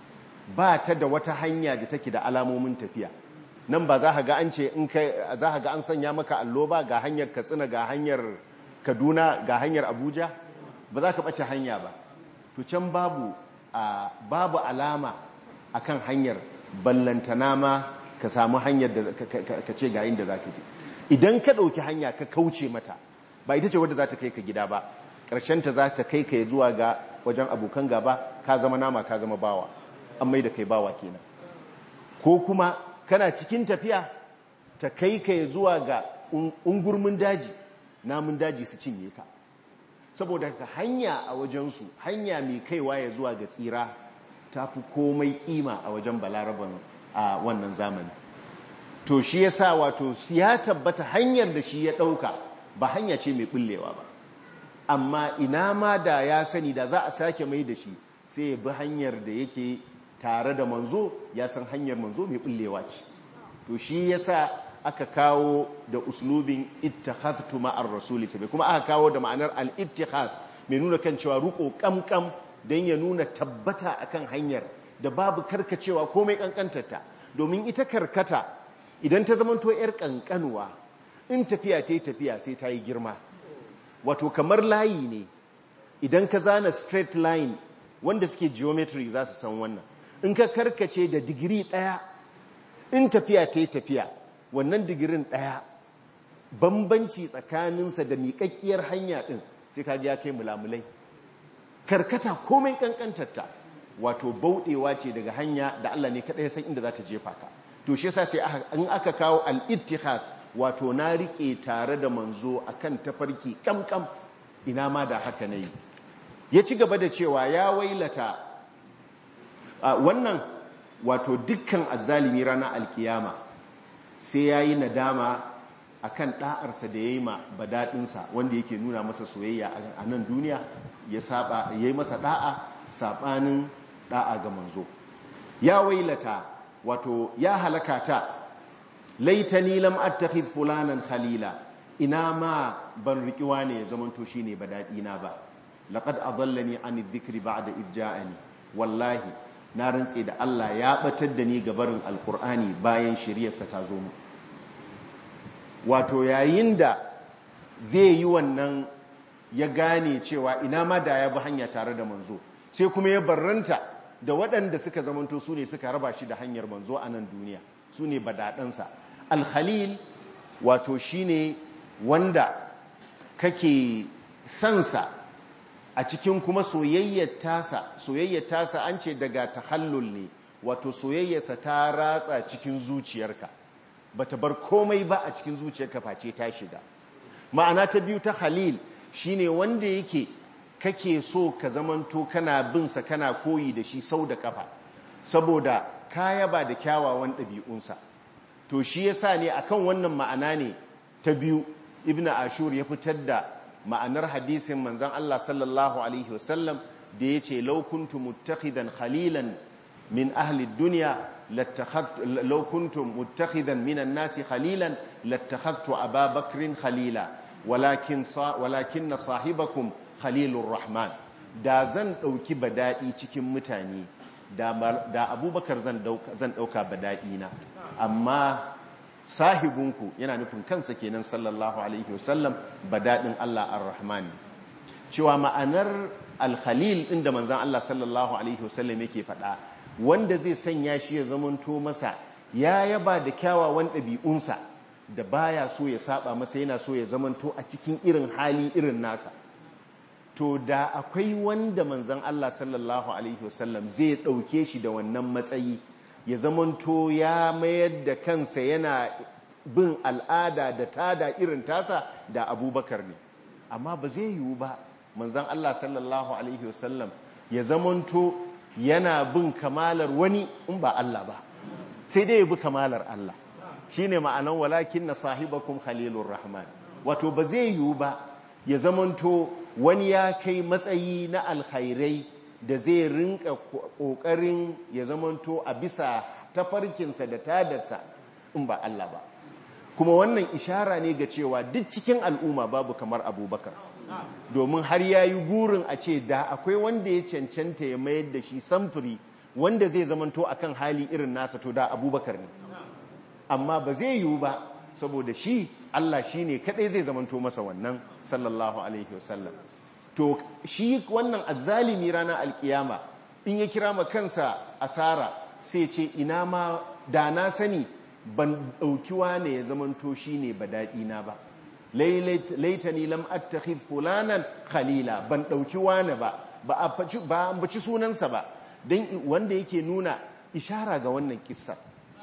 ba ta da wata hanya da take da alamomin tafiya nan ba za ka ga an ce in kai za ka ga an sanya maka allo ba ga hanyar katsina ga hanyar kaduna ga hanyar abuja ba za ka ɓace hanya ba to can babu babu alama akan hanyar ballantana ma ka samu hanyar da ka ce ga inda za ka je idan ka ɗauki hanya ka kauce mata ba ita ce wadda za ta kai ka gida ba ƙarshenta za ta kai ka zuwa ga wajen abokan gaba ka zama nama ka zama bawa an mai da kai bawa kenan ko kuma kana cikin tafiya ta kai ka zuwa ga ungurmin daji namun daji su cinye ka saboda ka hanya a wajensu hanya mai kaiwa ya zuwa ga tsira ta fi komai kima a wajen balaraban a wannan zamani to shi ya sa wato ya tabbata hanyar da shi ya ɗauka ba hanya ce mai ɓullewa ba amma ina ma da ya sani da za a sake mai da shi sai ya bi hanyar da yake tare da manzo ya san hanyar manzo mai ɓullewa ce to shi ya sa aka kawo da uslubin ittakhadtu ma'ar rasuli sabai kuma aka kawo da ma'anar al-ittikhad mai nuna kan cewa ruko kamkam dan ya nuna tabbata akan hanyar da babu karkacewa komai kankantarta domin ita karkata idan ta zamanto yar kankanuwa in tafiya ta yi tafiya sai ta yi girma wato kamar layi ne idan ka zana straight line wanda suke geometry za su san wannan in ka karkace da digiri ɗaya in tafiya ta yi tafiya wannan digirin ɗaya bambanci tsakaninsa da miƙaƙƙiyar hanya ɗin sai ka ya kai mulamulai karkata komai ƙanƙantarta wato bauɗewa ce daga hanya da Allah ne kaɗai san inda za ta jefa ka to shi yasa sai an aka kawo al-ittihad wato na riƙe tare da manzo akan tafarki kamkam ina ma da haka nayi ya ci gaba da cewa ya wailata wannan wato dukkan azzalimi ranar alkiyama sai ya yi nadama a kan ɗa'arsa da ya yi ma badaɗinsa wanda yake nuna masa soyayya a nan duniya ya yi masa ɗa'a saɓanin ɗa'a ga manzo ya wailata wato ya halaka ta laitani lam attakhidh fulanan khalila ina ma ban riƙiwa ne ya zamanto shine badaɗina ba laqad adallani an dhikri ba'da idh ja'ani wallahi na rantse da Allah ya batar da ni gabarin alkur'ani bayan shiryarsa ta zo mu wato yayin da zai yi wannan ya gane cewa ina ma da ya bi hanya tare da manzo sai kuma ya barranta da waɗanda suka zamanto su ne suka raba shi da hanyar manzo a nan duniya su ne badaɗansa alhalil wato shi ne wanda kake sansa a cikin kuma soyayyar tasa soyayyar tasa an ce daga tahallul ne wato soyayyarsa ta ratsa cikin zuciyarka bata bar komai ba a cikin zuciyarka face ta shiga ma'ana ta biyu ta halil shine wanda yake kake so ka zamanto kana bin sa kana koyi da shi sau da kafa saboda kaya ba da kyawawan ɗabi'unsa to shi yasa ne akan wannan ma'ana ne ta biyu ibnu ashur ya fitar da ma'anar hadisin manzan Allah sallallahu Alaihi wasallam da ya ce laukuntu mutakhidan khalilan min ahli duniya laukuntu mutakhidan minan nasi khalilan lattakhadtu ababakrin khalila walakin na sahibakum khalilur rahman da zan ɗauki badaɗi cikin mutane da abubakar zan ɗauka badaɗi na amma sahibinku yana nufin kansa kenan sallallahu alaihi wasallam badadin Allah ar-Rahman cewa ma'anar alkhalil inda manzan Allah sallallahu alaihi wasallam yake faɗa wanda zai sanya shi ya zamanto masa ya yaba da kyawawan ɗabi'unsa da baya so ya saba masa yana so ya zamanto a cikin irin hali irin nasa to da akwai wanda manzan Allah sallallahu alaihi wasallam zai ɗauke shi da wannan matsayi ya zamanto ya mayar da kansa yana bin al'ada da tada irin tasa da abubakar ne amma ba zai yiwu ba manzan Allah sallallahu alaihi wasallam ya zamanto yana bin kamalar wani in ba Allah ba sai dai ya bi kamalar Allah shine ma'anan walakin na sahibakum khalilur rahman wato ba zai yiwu ba ya zamanto wani ya kai matsayi na alkhairai da zai rinka kokarin ya zamanto a bisa tafarkinsa da tadarsa in ba Allah ba kuma wannan ishara ne ga cewa duk cikin al'umma babu kamar abubakar domin har ya yi gurin a ce da akwai wanda ya cancanta ya mayar da shi samfuri wanda zai zamanto akan hali irin nasa to da abubakar ne amma ba zai yiwu ba saboda shi Allah shi ne kadai zai zamanto masa wannan sallallahu alaihi wasallam to shi wannan azzalimi ranar alkiyama in ya kira ma kansa asara sai ce ina ma da na sani ban ɗauki wane ya zamanto shi ne ba daɗina ba laitani lam attakhid fulanan khalila ban ɗauki wane ba ba a ambaci sunansa ba don wanda yake nuna ishara ga wannan kissa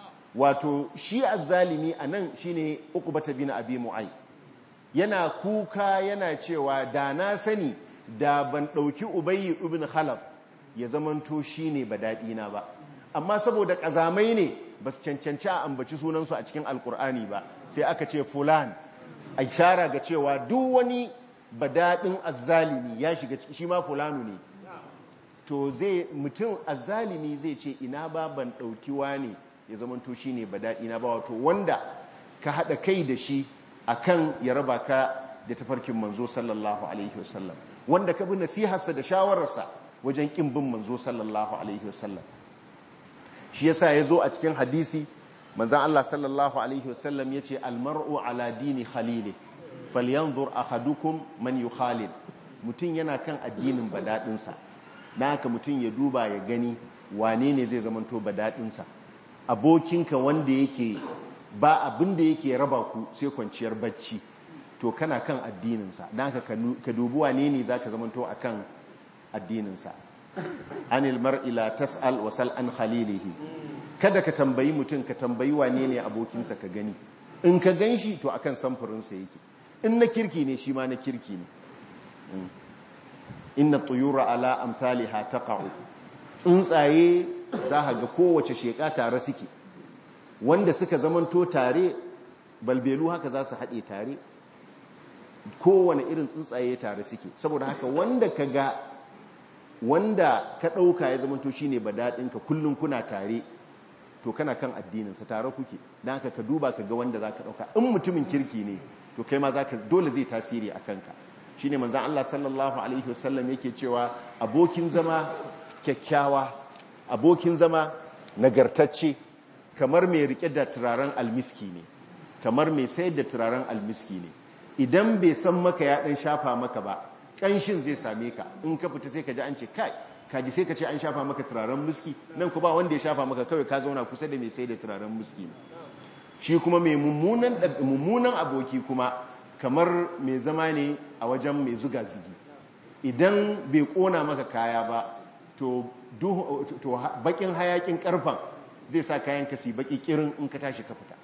wato shi azzalimi a nan shi ne ukubata bin abi mu'ai yana kuka yana cewa da na sani da ban ɗauki ubayi ibn khalaf ya zamanto shi ne ba daɗina ba amma saboda ƙazamai ne ba su cancanci a ambaci sunansu a cikin alkur'ani ba sai aka ce fulan a ishara ga cewa duk wani badaɗin azzalimi ya shiga ciki shi ma fulanu ne to zai mutum azzalimi zai ce ina ba ban ɗauki ne ya zamanto shi ne badaɗina ba wato wanda ka haɗa kai da shi a kan ya raba ka da tafarkin manzo sallallahu alaihi wasallam wanda ka bi nasiharsa da shawararsa wajen ƙin bin manzo sallallahu alaihi wasallam shi yasa ya zo a cikin hadisi manzan Allah sallallahu alaihi wasallam ya ce almar'u ala dini khalili falyanzur ahadukum man yukhalil mutum yana kan addinin badaɗinsa na haka mutum ya duba ya gani wane ne zai zamanto badaɗinsa abokinka wanda yake ba abin da yake raba ku sai kwanciyar bacci to kana kan addininsa na haka ka dubi wane ne za ka zamanto a kan addininsa anil mar'i la tas'al wa sal an khalilihi kada ka tambayi mutum ka tambayi wane ne abokinsa ka gani in ka gan shi to akan samfurinsa yake in na kirki ne shi ma na kirki ne inna tuyura ala amthaliha taqa'u tsuntsaye za ka ga kowace sheka tare suke wanda suka zamanto tare balbelu haka za su haɗe tare kowane irin tsuntsaye tare suke saboda haka wanda ka ga wanda ka ɗauka ya zamanto shi ne daɗinka kullum kuna tare to kana kan addininsa tare kuke don haka ka duba ka ga wanda za ka ɗauka in mutumin kirki ne to kai ma za ka dole zai tasiri a kanka shi ne manzan Allah sallallahu Alaihi wasallam yake cewa abokin zama kyakkyawa abokin zama nagartacce kamar mai rike da turaren almiski ne kamar mai sayar da turaren almiski ne idan bai san maka ya ɗan shafa maka ba ƙanshin zai same ka in ka fita sai ka ji an ce kai kaji sai ka ce an shafa maka turaren muski nan ku ba wanda ya shafa maka kawai ka zauna kusa da mai sai da turaren muski ne shi kuma mai mummunan aboki kuma kamar mai zama ne a wajen mai zuga zigi idan bai kona maka kaya ba to bakin hayakin karfan zai sa kayan ka si baki kirin in ka tashi ka fita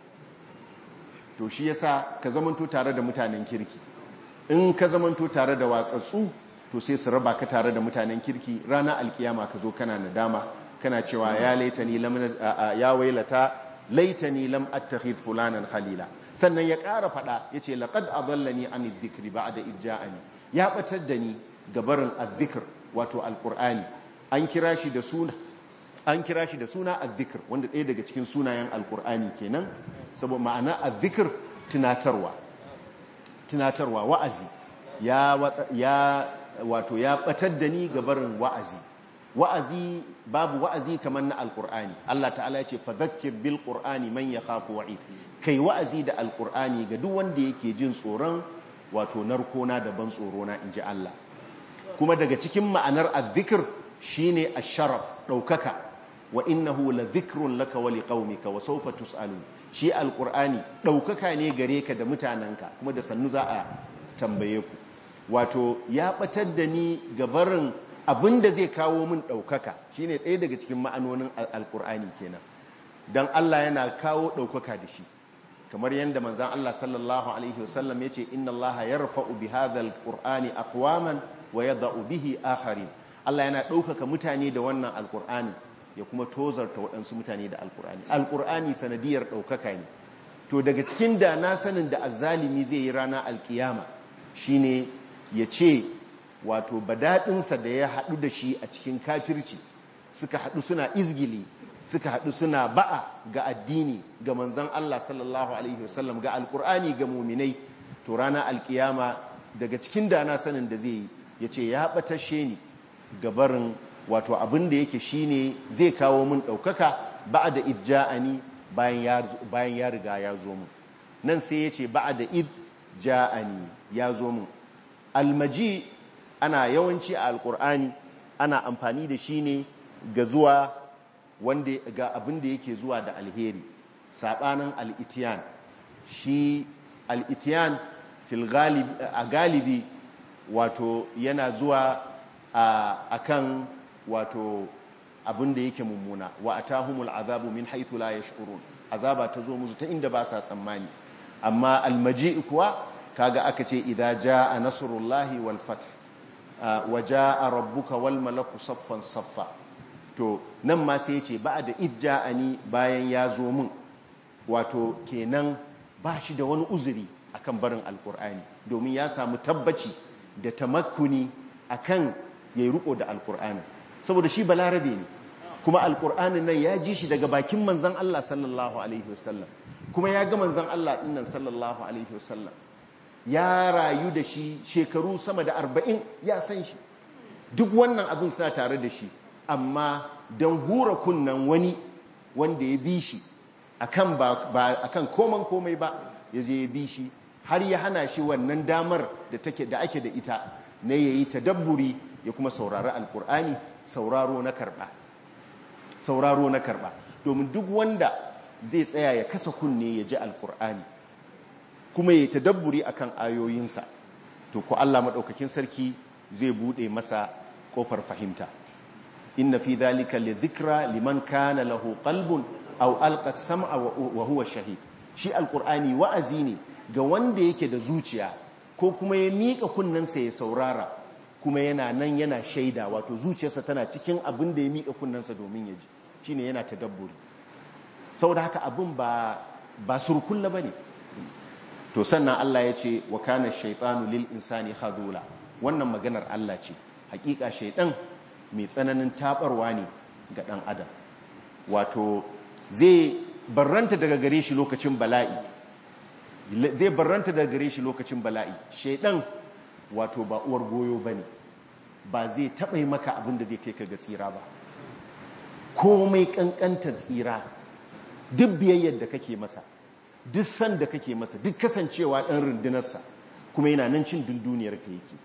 to shi yasa ka zamanto tare da mutanen kirki in ka zamanto tare da watsatsu to sai su raba ka tare da mutanen kirki rana alkiyama ka zo kana nadama kana cewa ya laitani lam ya wailata laitani lam attakhidh fulanan khalila sannan ya ƙara fada yace laqad adallani an dhikri ba'da idja'ani ya batar da ni gabarin adh wato alqur'ani an kira shi da suna an kira shi da suna adh wanda ɗaya daga cikin sunayen alqur'ani kenan saboda ma'ana adh tunatarwa tunatarwa wa'azi ya ya wato ya batar da ni gabarin wa'azi wa'azi babu wa'azi kamar na alkur'ani Allah ta'ala ya ce fadhakkir bil qur'ani man yakhafu wa'id kai wa'azi da alkur'ani ga duk wanda yake jin tsoron wato narkona da ban tsorona inji Allah kuma daga cikin ma'anar azzikir shine asharaf daukaka wa innahu la dhikrun laka wa liqaumika wa sawfa tusalu shi alqur'ani daukaka ne gare ka da mutananka kuma da sannu za a tambaye ku wato ya batar da ni gabarin abinda zai kawo min daukaka shine ɗaya daga cikin ma'anonin alqur'ani kenan dan Allah yana kawo daukaka da shi kamar yadda manzan Allah sallallahu Alaihi wasallam ya ce inna Allah ya rafa'u bi hadhal qur'ani aqwaman wa yada'u bihi akharin Allah yana ɗaukaka mutane da wannan alqur'ani ya kuma tozarta waɗansu mutane da alqur'ani alqur'ani sanadiyar ɗaukaka ne to daga cikin da na sanin da azzalimi zai yi rana alkiyama shine ya ce wato badaɗinsa da ya haɗu da shi a cikin kafirci suka haɗu suna izgili suka haɗu suna ba'a ga addini ga manzan Allah sallallahu Alaihi wasallam ga alkur'ani ga muminai to rana alkiyama daga cikin dana sanin da zai yi ya ce ya ɓatashe ni gabarin wato abin da yake shi ne zai kawo min ɗaukaka ba'a da idja'ani bayan ya riga ya zo mu nan sai ya ce ba'a da idja'ani ya zo mu almaji ana yawanci a alkur'ani ana amfani da shi ne ga zuwa wanda ga abin da yake zuwa da alheri sabanin al'itiyan shi al'itiyan a galibi wato yana zuwa a kan wato abin da yake mummuna wa atahumul azabu min haythu la yash'urun azaba ta zo musu ta inda ba sa tsammani amma almaji kuwa kaga aka ce idza jaa nasrullahi wal fath wa jaa rabbuka wal malaku saffan saffa to nan ma sai ce ba da idja'ani bayan ya zo min wato kenan ba shi da wani uzuri akan barin alkur'ani domin ya samu tabbaci da tamakkuni akan yayi riko da alkur'ani saboda shi balarabe ne kuma alkur'anin nan ya ji shi daga bakin manzon Allah sallallahu alaihi wasallam kuma ya ga manzon Allah dinnan sallallahu alaihi wasallam ya rayu da shi shekaru sama da arba'in ya san shi duk wannan abin suna tare da shi amma don hura kunnan wani wanda ya bi shi akan ba akan koman komai ba ya je ya bi shi har ya hana shi wannan damar da take da ake da ita na yayi tadabburi ya kuma saurari alkur'ani sauraro na karba sauraro na karba domin duk wanda zai tsaya ya kasa kunne ya ji alkur'ani kuma ya tadabburi akan ayoyinsa to ko Allah madaukakin sarki zai bude masa kofar fahimta inna fi dhalika lidhikra liman kana lahu qalbun aw alqa as-sam'a wa huwa shahid shi alqur'ani wa'azi ne ga wanda yake da zuciya ko kuma ya mika kunnensa ya saurara kuma yana nan yana shaida wato zuciyarsa tana cikin abin da ya mika kunnensa domin ya ji shine yana tadabburi saboda haka abin ba ba surkulla bane to sannan Allah ya ce wa kana shaytanu lil insani khadula wannan maganar Allah ce hakika shaydan mai tsananin tabarwa ne ga ɗan adam wato zai barranta daga gare shi lokacin bala'i zai barranta daga gare shi lokacin bala'i shaidan wato ba uwar goyo bane ba zai taɓa yi maka abin da zai kai ka ga tsira ba komai ƙanƙantar tsira duk biyayyar da kake masa duk san da kake masa duk kasancewa ɗan rundunarsa kuma yana nan cin dunduniyar ka yake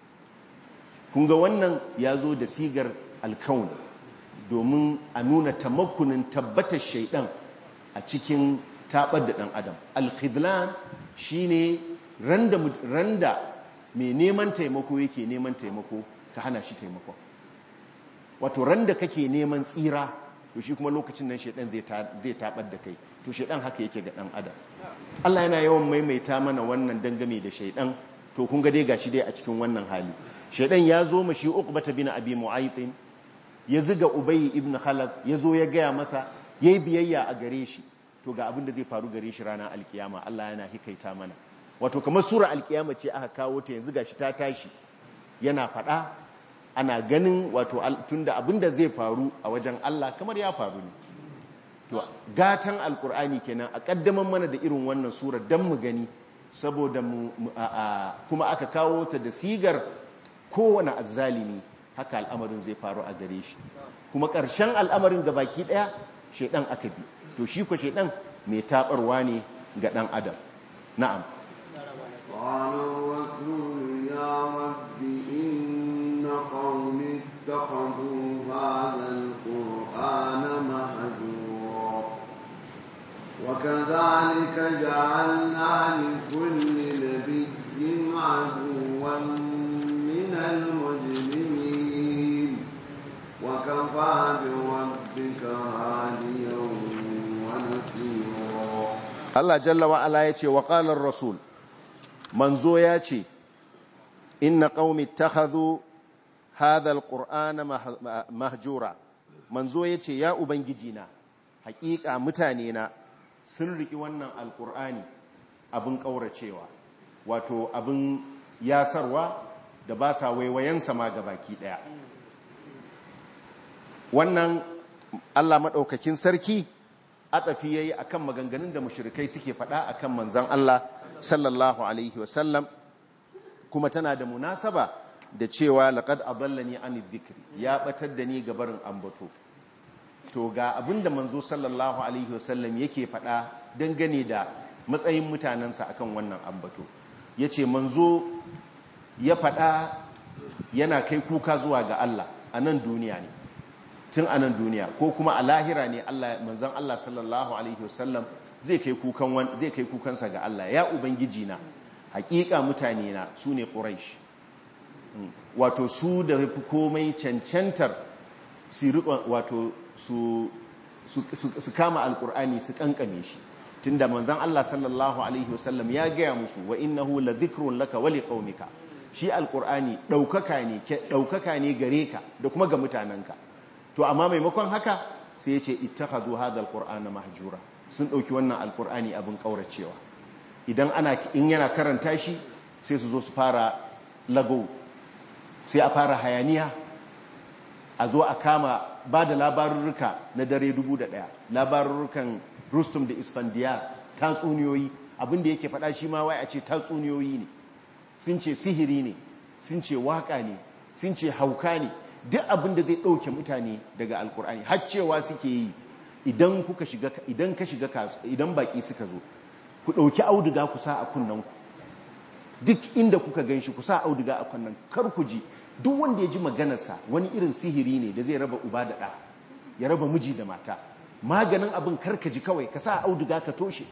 kun ga wannan ya zo da sigar alkaun domin a nuna tamakunin tabbatar shaidan a cikin tabar da ɗan adam alkhidlan shi ne randa mai neman taimako yake neman taimako ka hana shi taimako wato randa kake neman tsira to shi kuma lokacin nan shaidan zai tabar da kai to shaidan haka yake ga ɗan adam Allah yana yawan maimaita mana wannan dangane da shaidan to kun ga dai gashi dai a cikin wannan hali shaidan ya zo mashi uqbata bin abi mu'aytin ya ziga ubay ibn khalaf ya zo ya gaya masa yayi biyayya a gare shi to ga abin da zai faru gare shi ranar alkiyama Allah yana hikaita mana wato kamar sura alkiyama ce aka kawo ta yanzu gashi ta tashi yana fada ana ganin wato tunda abin da zai faru a wajen Allah kamar ya faru ne to gatan alkur'ani kenan a kaddaman mana da irin wannan sura dan mu gani saboda mu kuma aka kawo ta da sigar kowane azzalimi haka al'amarin zai faru a gare shi kuma ƙarshen al'amarin ga baki ɗaya shaidan aka bi to shi ko shaidan mai taɓarwa ne ga ɗan adam na'am قال الرسول يا رب إن قوم اتخذوا هذا القرآن مهجورا وكذلك جعلنا لكل نبي عدوا من المجرمين وكفى بربك هاديا ونصيرا Allah jalla wa ala yace wa qala ar-rasul manzo yace inna qaumi ittakhadhu hadha al-qur'ana mahjura manzo yace ya ubangiji na hakika mutane na sun riki wannan alqur'ani abin kauracewa wato abin yasarwa da ba sa waiwayensa ma gabaki daya wannan Allah madaukakin sarki atafi yayi akan maganganun da mushrikai suke faɗa akan manzon Allah sallallahu alaihi wasallam kuma tana da munasaba da cewa laqad adallani an dhikri ya batar da ni gabarin ambato to ga abinda manzo sallallahu alaihi wasallam yake faɗa dangane da matsayin mutanensa akan wannan ambato yace manzo ya faɗa yana kai kuka zuwa ga Allah a nan duniya ne tun a nan duniya ko kuma a lahira ne Allah manzon Allah sallallahu alaihi wasallam zai kai kukan zai kai kukansa ga Allah ya ubangiji na hakika mutane na sune quraish wato su da fi komai cancantar su wato su su kama alkur'ani su kankame shi tunda manzon Allah sallallahu alaihi wasallam ya gaya musu wa innahu la dhikrun laka wa liqaumika shi alkur'ani daukaka ne daukaka ne gare ka da kuma ga mutanenka to amma maimakon haka sai ya ce ittakhadhu hadha alqur'ana mahjura sun dauki wannan alqur'ani abin kauracewa idan ana in yana karanta shi sai su zo su fara lago sai a fara hayaniya a zo a kama ba da labarurruka na dare dubu da ɗaya labarurrukan rustum da isfandiyar tatsuniyoyi abinda yake faɗa shi ma wai a ce tatsuniyoyi ne sun ce sihiri ne sun ce waka ne sun ce hauka ne duk abin da zai ɗauke mutane daga alkur'ani har cewa suke yi idan kuka shiga idan ka shiga idan baki suka zo ku ɗauki auduga ku sa a kunnanku duk inda kuka gan shi ku sa auduga a kunnan kar ku ji duk wanda ya ji maganarsa wani irin sihiri ne da zai raba uba da ɗa ya raba miji da mata maganin abin kar ka ji kawai ka sa auduga ka toshe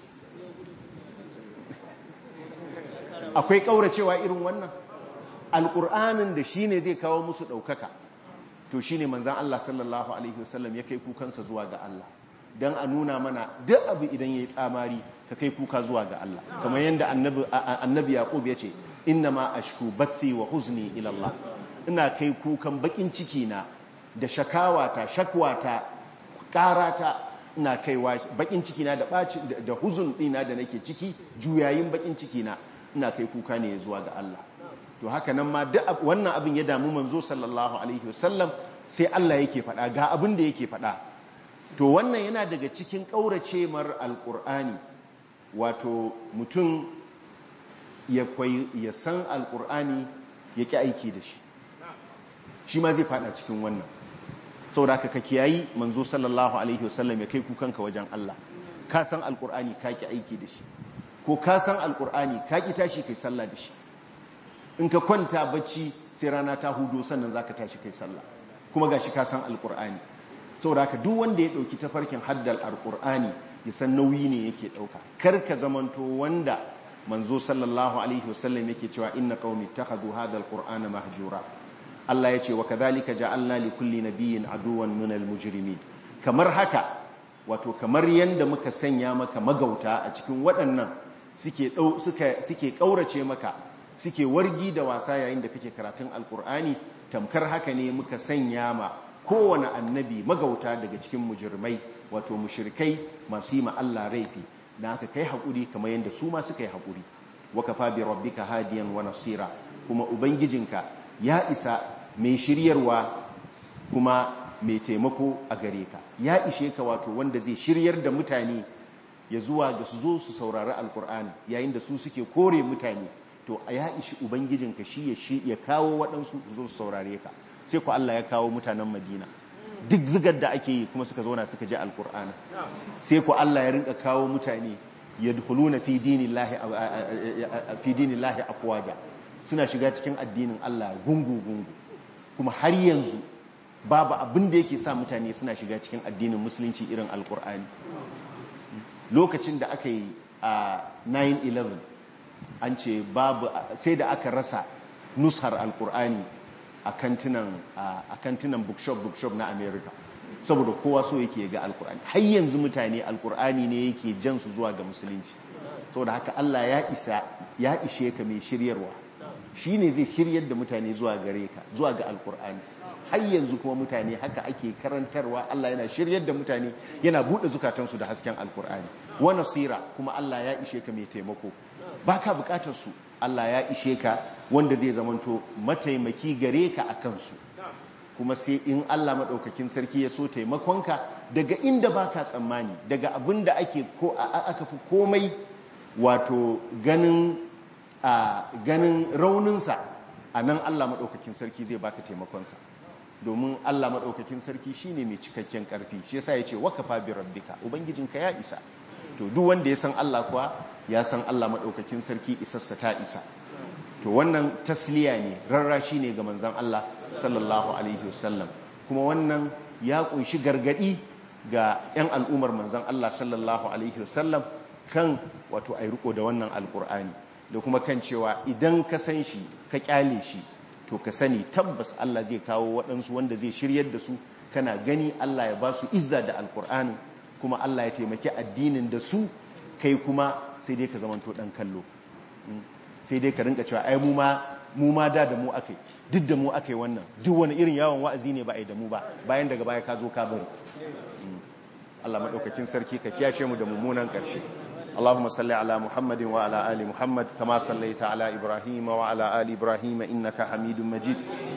akwai ƙauracewa irin wannan alƙur'anin da shi ne zai kawo musu ɗaukaka to shi ne manzan Allah sallallahu Alaihi wasallam ya kai kukansa zuwa ga Allah don a nuna mana duk abu idan ya yi tsamari ka kai kuka zuwa ga Allah kamar yadda annabi yaƙub ya ce inna ma ashku bathi wa huzni ilallah ina kai kukan bakin ciki na da shakawata shakwata karata ina kaiwa bakin ciki na da da huzun ɗina da nake ciki juyayin bakin ciki na ina kai kuka ne zuwa ga Allah to haka nan ma duk wannan abin ya damu manzo sallallahu alaihi wasallam sai Allah yake faɗa ga abin da yake faɗa to wannan yana daga cikin ƙaurace mar alƙur'ani wato mutum ya kwai ya san alƙur'ani ya ƙi aiki da shi shi ma zai faɗa cikin wannan saboda ka kiyayi manzo sallallahu alaihi wasallam ya kai kukanka wajen Allah ka san alƙur'ani ka ƙi aiki da shi ko ka san alƙur'ani ka ƙi tashi kai sallah da shi in ka kwanta bacci sai rana ta hudo sannan zaka tashi kai sallah kuma gashi ka san alqur'ani saboda haka duk wanda ya dauki tafarkin haddal alqur'ani ya san nauyi ne yake dauka kar ka zamanto wanda manzo sallallahu alaihi wasallam yake cewa inna qaumi ittakhadhu hadha alqur'ana mahjura Allah yace wa kadhalika ja'alna li kulli nabiyyin aduwan min almujrimin kamar haka wato kamar yanda muka sanya maka magauta a cikin waɗannan suke suke suke kaurace maka suke wargi da wasa yayin da kake karatun alkur'ani tamkar haka ne muka sanya ma kowane annabi magauta daga cikin mujirmai wato mushrikai masu yi ma Allah raifi na haka kai haƙuri kamar yadda su ma suka yi haƙuri wa kafa bi rabbika hadiyan wa nasira kuma ubangijinka ya isa mai shiryarwa kuma mai taimako a gare ka ya ishe ka wato wanda zai shiryar da mutane ya zuwa ga su zo su saurari alkur'ani yayin da su suke kore mutane to a ya ishi ubangijinka shi ya shi ya kawo waɗansu zo su saurare ka sai ku Allah ya kawo mutanen Madina duk zigar da ake yi kuma suka zauna suka ji alkur'ani sai ku Allah ya rinka kawo mutane yadkhuluna fi dinillahi fi dinillahi afwaja suna shiga cikin addinin Allah gungu gungu kuma har yanzu babu abin da yake sa mutane suna shiga cikin addinin musulunci irin alkur'ani lokacin da aka yi a 9-11 an ce babu sai da aka rasa nushar alkur'ani a kantinan bookshop bookshop na america saboda kowa so yake ga alkur'ani har yanzu mutane alkur'ani ne yake jan su zuwa ga musulunci saboda haka allah ya isa ya ishe ka mai shiryarwa shi ne zai shiryar da mutane zuwa gare ka zuwa ga alkur'ani har yanzu kuma mutane haka ake karantarwa Allah yana shiryar da mutane yana buɗe zukatansu da hasken alkur'ani wa nasira kuma Allah ya ishe ka mai taimako baka bukatar su Allah ya ishe ka wanda zai zamanto mataimaki gare ka a kansu kuma sai in Allah maɗaukakin sarki ya so taimakonka daga inda baka tsammani daga abin da ake ko aka fi komai wato ganin a ganin rauninsa a nan Allah maɗaukakin sarki zai baka taimakonsa domin Allah maɗaukakin sarki shine mai cikakken ƙarfi shi yasa ya ce wakafa bi rabbika ubangijinka ya isa to duk wanda ya san Allah kuwa ya san Allah maɗaukakin sarki isassa ta isa to wannan tasliya ne rarrashi ne ga manzon Allah sallallahu alaihi wasallam kuma wannan ya kunshi gargadi ga 'yan al'ummar manzon Allah sallallahu alaihi wasallam kan wato ai riko da wannan alkur'ani da kuma kan cewa idan ka san shi ka kyale shi to ka sani tabbas Allah zai kawo waɗansu wanda zai shiryar da su kana gani Allah ya ba su izza da alkur'ani kuma Allah ya taimaki addinin da su kai kuma sai dai ka zamanto ɗan kallo sai dai ka rinka cewa ai mu ma mu ma da da mu akai duk da mu akai wannan duk wani irin yawon wa'azi ne ba ai da mu ba bayan daga baya ka zo ka bari Allah madaukakin sarki ka kiyashe mu da mummunan ƙarshe اللهم صل على محمد وعلى آل محمد كما صليت على إبراهيم وعلى آل إبراهيم إنك حميد مجيد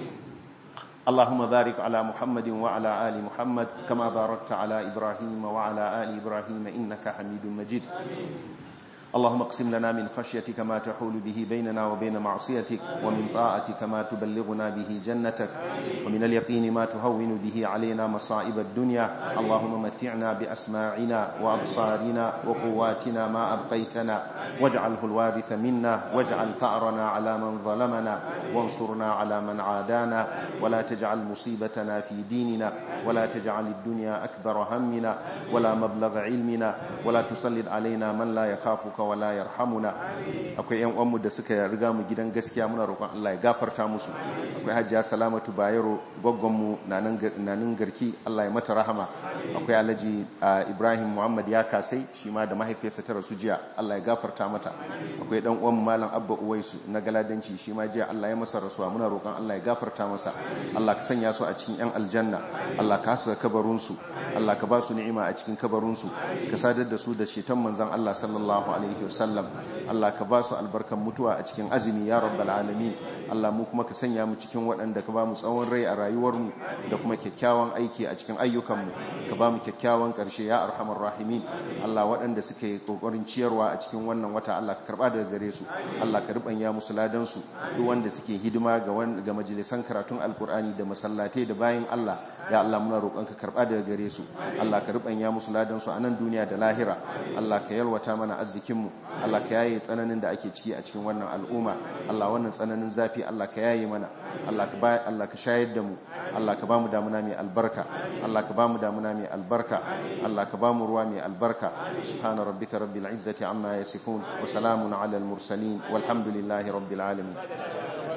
اللهم بارك على محمد وعلى آل محمد كما باركت على إبراهيم وعلى آل إبراهيم إنك حميد مجيد اللهم اقسم لنا من خشيتك ما تحول به بيننا وبين معصيتك ومن طاعتك ما تبلغنا به جنتك ومن اليقين ما تهون به علينا مصائب الدنيا اللهم متعنا بأسماعنا وأبصارنا وقواتنا ما أبقيتنا واجعله الوارث منا واجعل ثأرنا على من ظلمنا وانصرنا على من عادانا ولا تجعل مصيبتنا في ديننا ولا تجعل الدنيا أكبر همنا ولا مبلغ علمنا ولا تسلط علينا من لا يخافك wala yarhamuna akwai yan uwanmu da suka riga mu gidan gaskiya muna roƙon Allah ya gafarta musu akwai Hajiya Salamatu Bayero goggonmu nanin garki Allah ya mata rahama akwai Alhaji Ibrahim Muhammad ya kasai shi ma da mahaifiyarsa ta rasu jiya Allah ya gafarta mata akwai dan uwanmu Malam Abba Uwaisu na Galadanci shi ma jiya Allah ya masa rasuwa muna roƙon Allah ya gafarta masa Allah ka sanya su a cikin yan aljanna Allah ka haska kabarun su Allah ka ba su ni'ima a cikin kabarun su ka sadar da su da shetan manzon Allah sallallahu alaihi alaihi wasallam Allah ka ba su albarkan mutuwa a cikin azumi ya rabbal alamin Allah mu kuma ka sanya mu cikin waɗanda ka ba mu tsawon rai a rayuwarmu da kuma kyakkyawan aiki a cikin ayyukanmu ka ba mu kyakkyawan ƙarshe ya arhamar rahimin Allah waɗanda suka yi ƙoƙarin ciyarwa a cikin wannan wata Allah ka karɓa daga gare su Allah ka rubanya musu ladan su duk wanda suke hidima ga ga majalisan karatun alkur'ani da masallatai da bayin Allah ya Allah muna roƙon ka karɓa daga gare su Allah ka rubanya musu ladan su a nan duniya da lahira Allah ka yalwata mana arzikin mu Allah ka yaye tsananin da ake ciki a cikin wannan al'umma Allah wannan tsananin zafi Allah ka yaye mana Allah ka bai Allah ka shayar da mu Allah ka bamu damuna mai albarka Allah ka bamu damuna mai albarka Allah ka bamu ruwa mai albarka subhana rabbika rabbil izzati amma yasifun wa salamun ala al mursalin walhamdulillahi rabbil alamin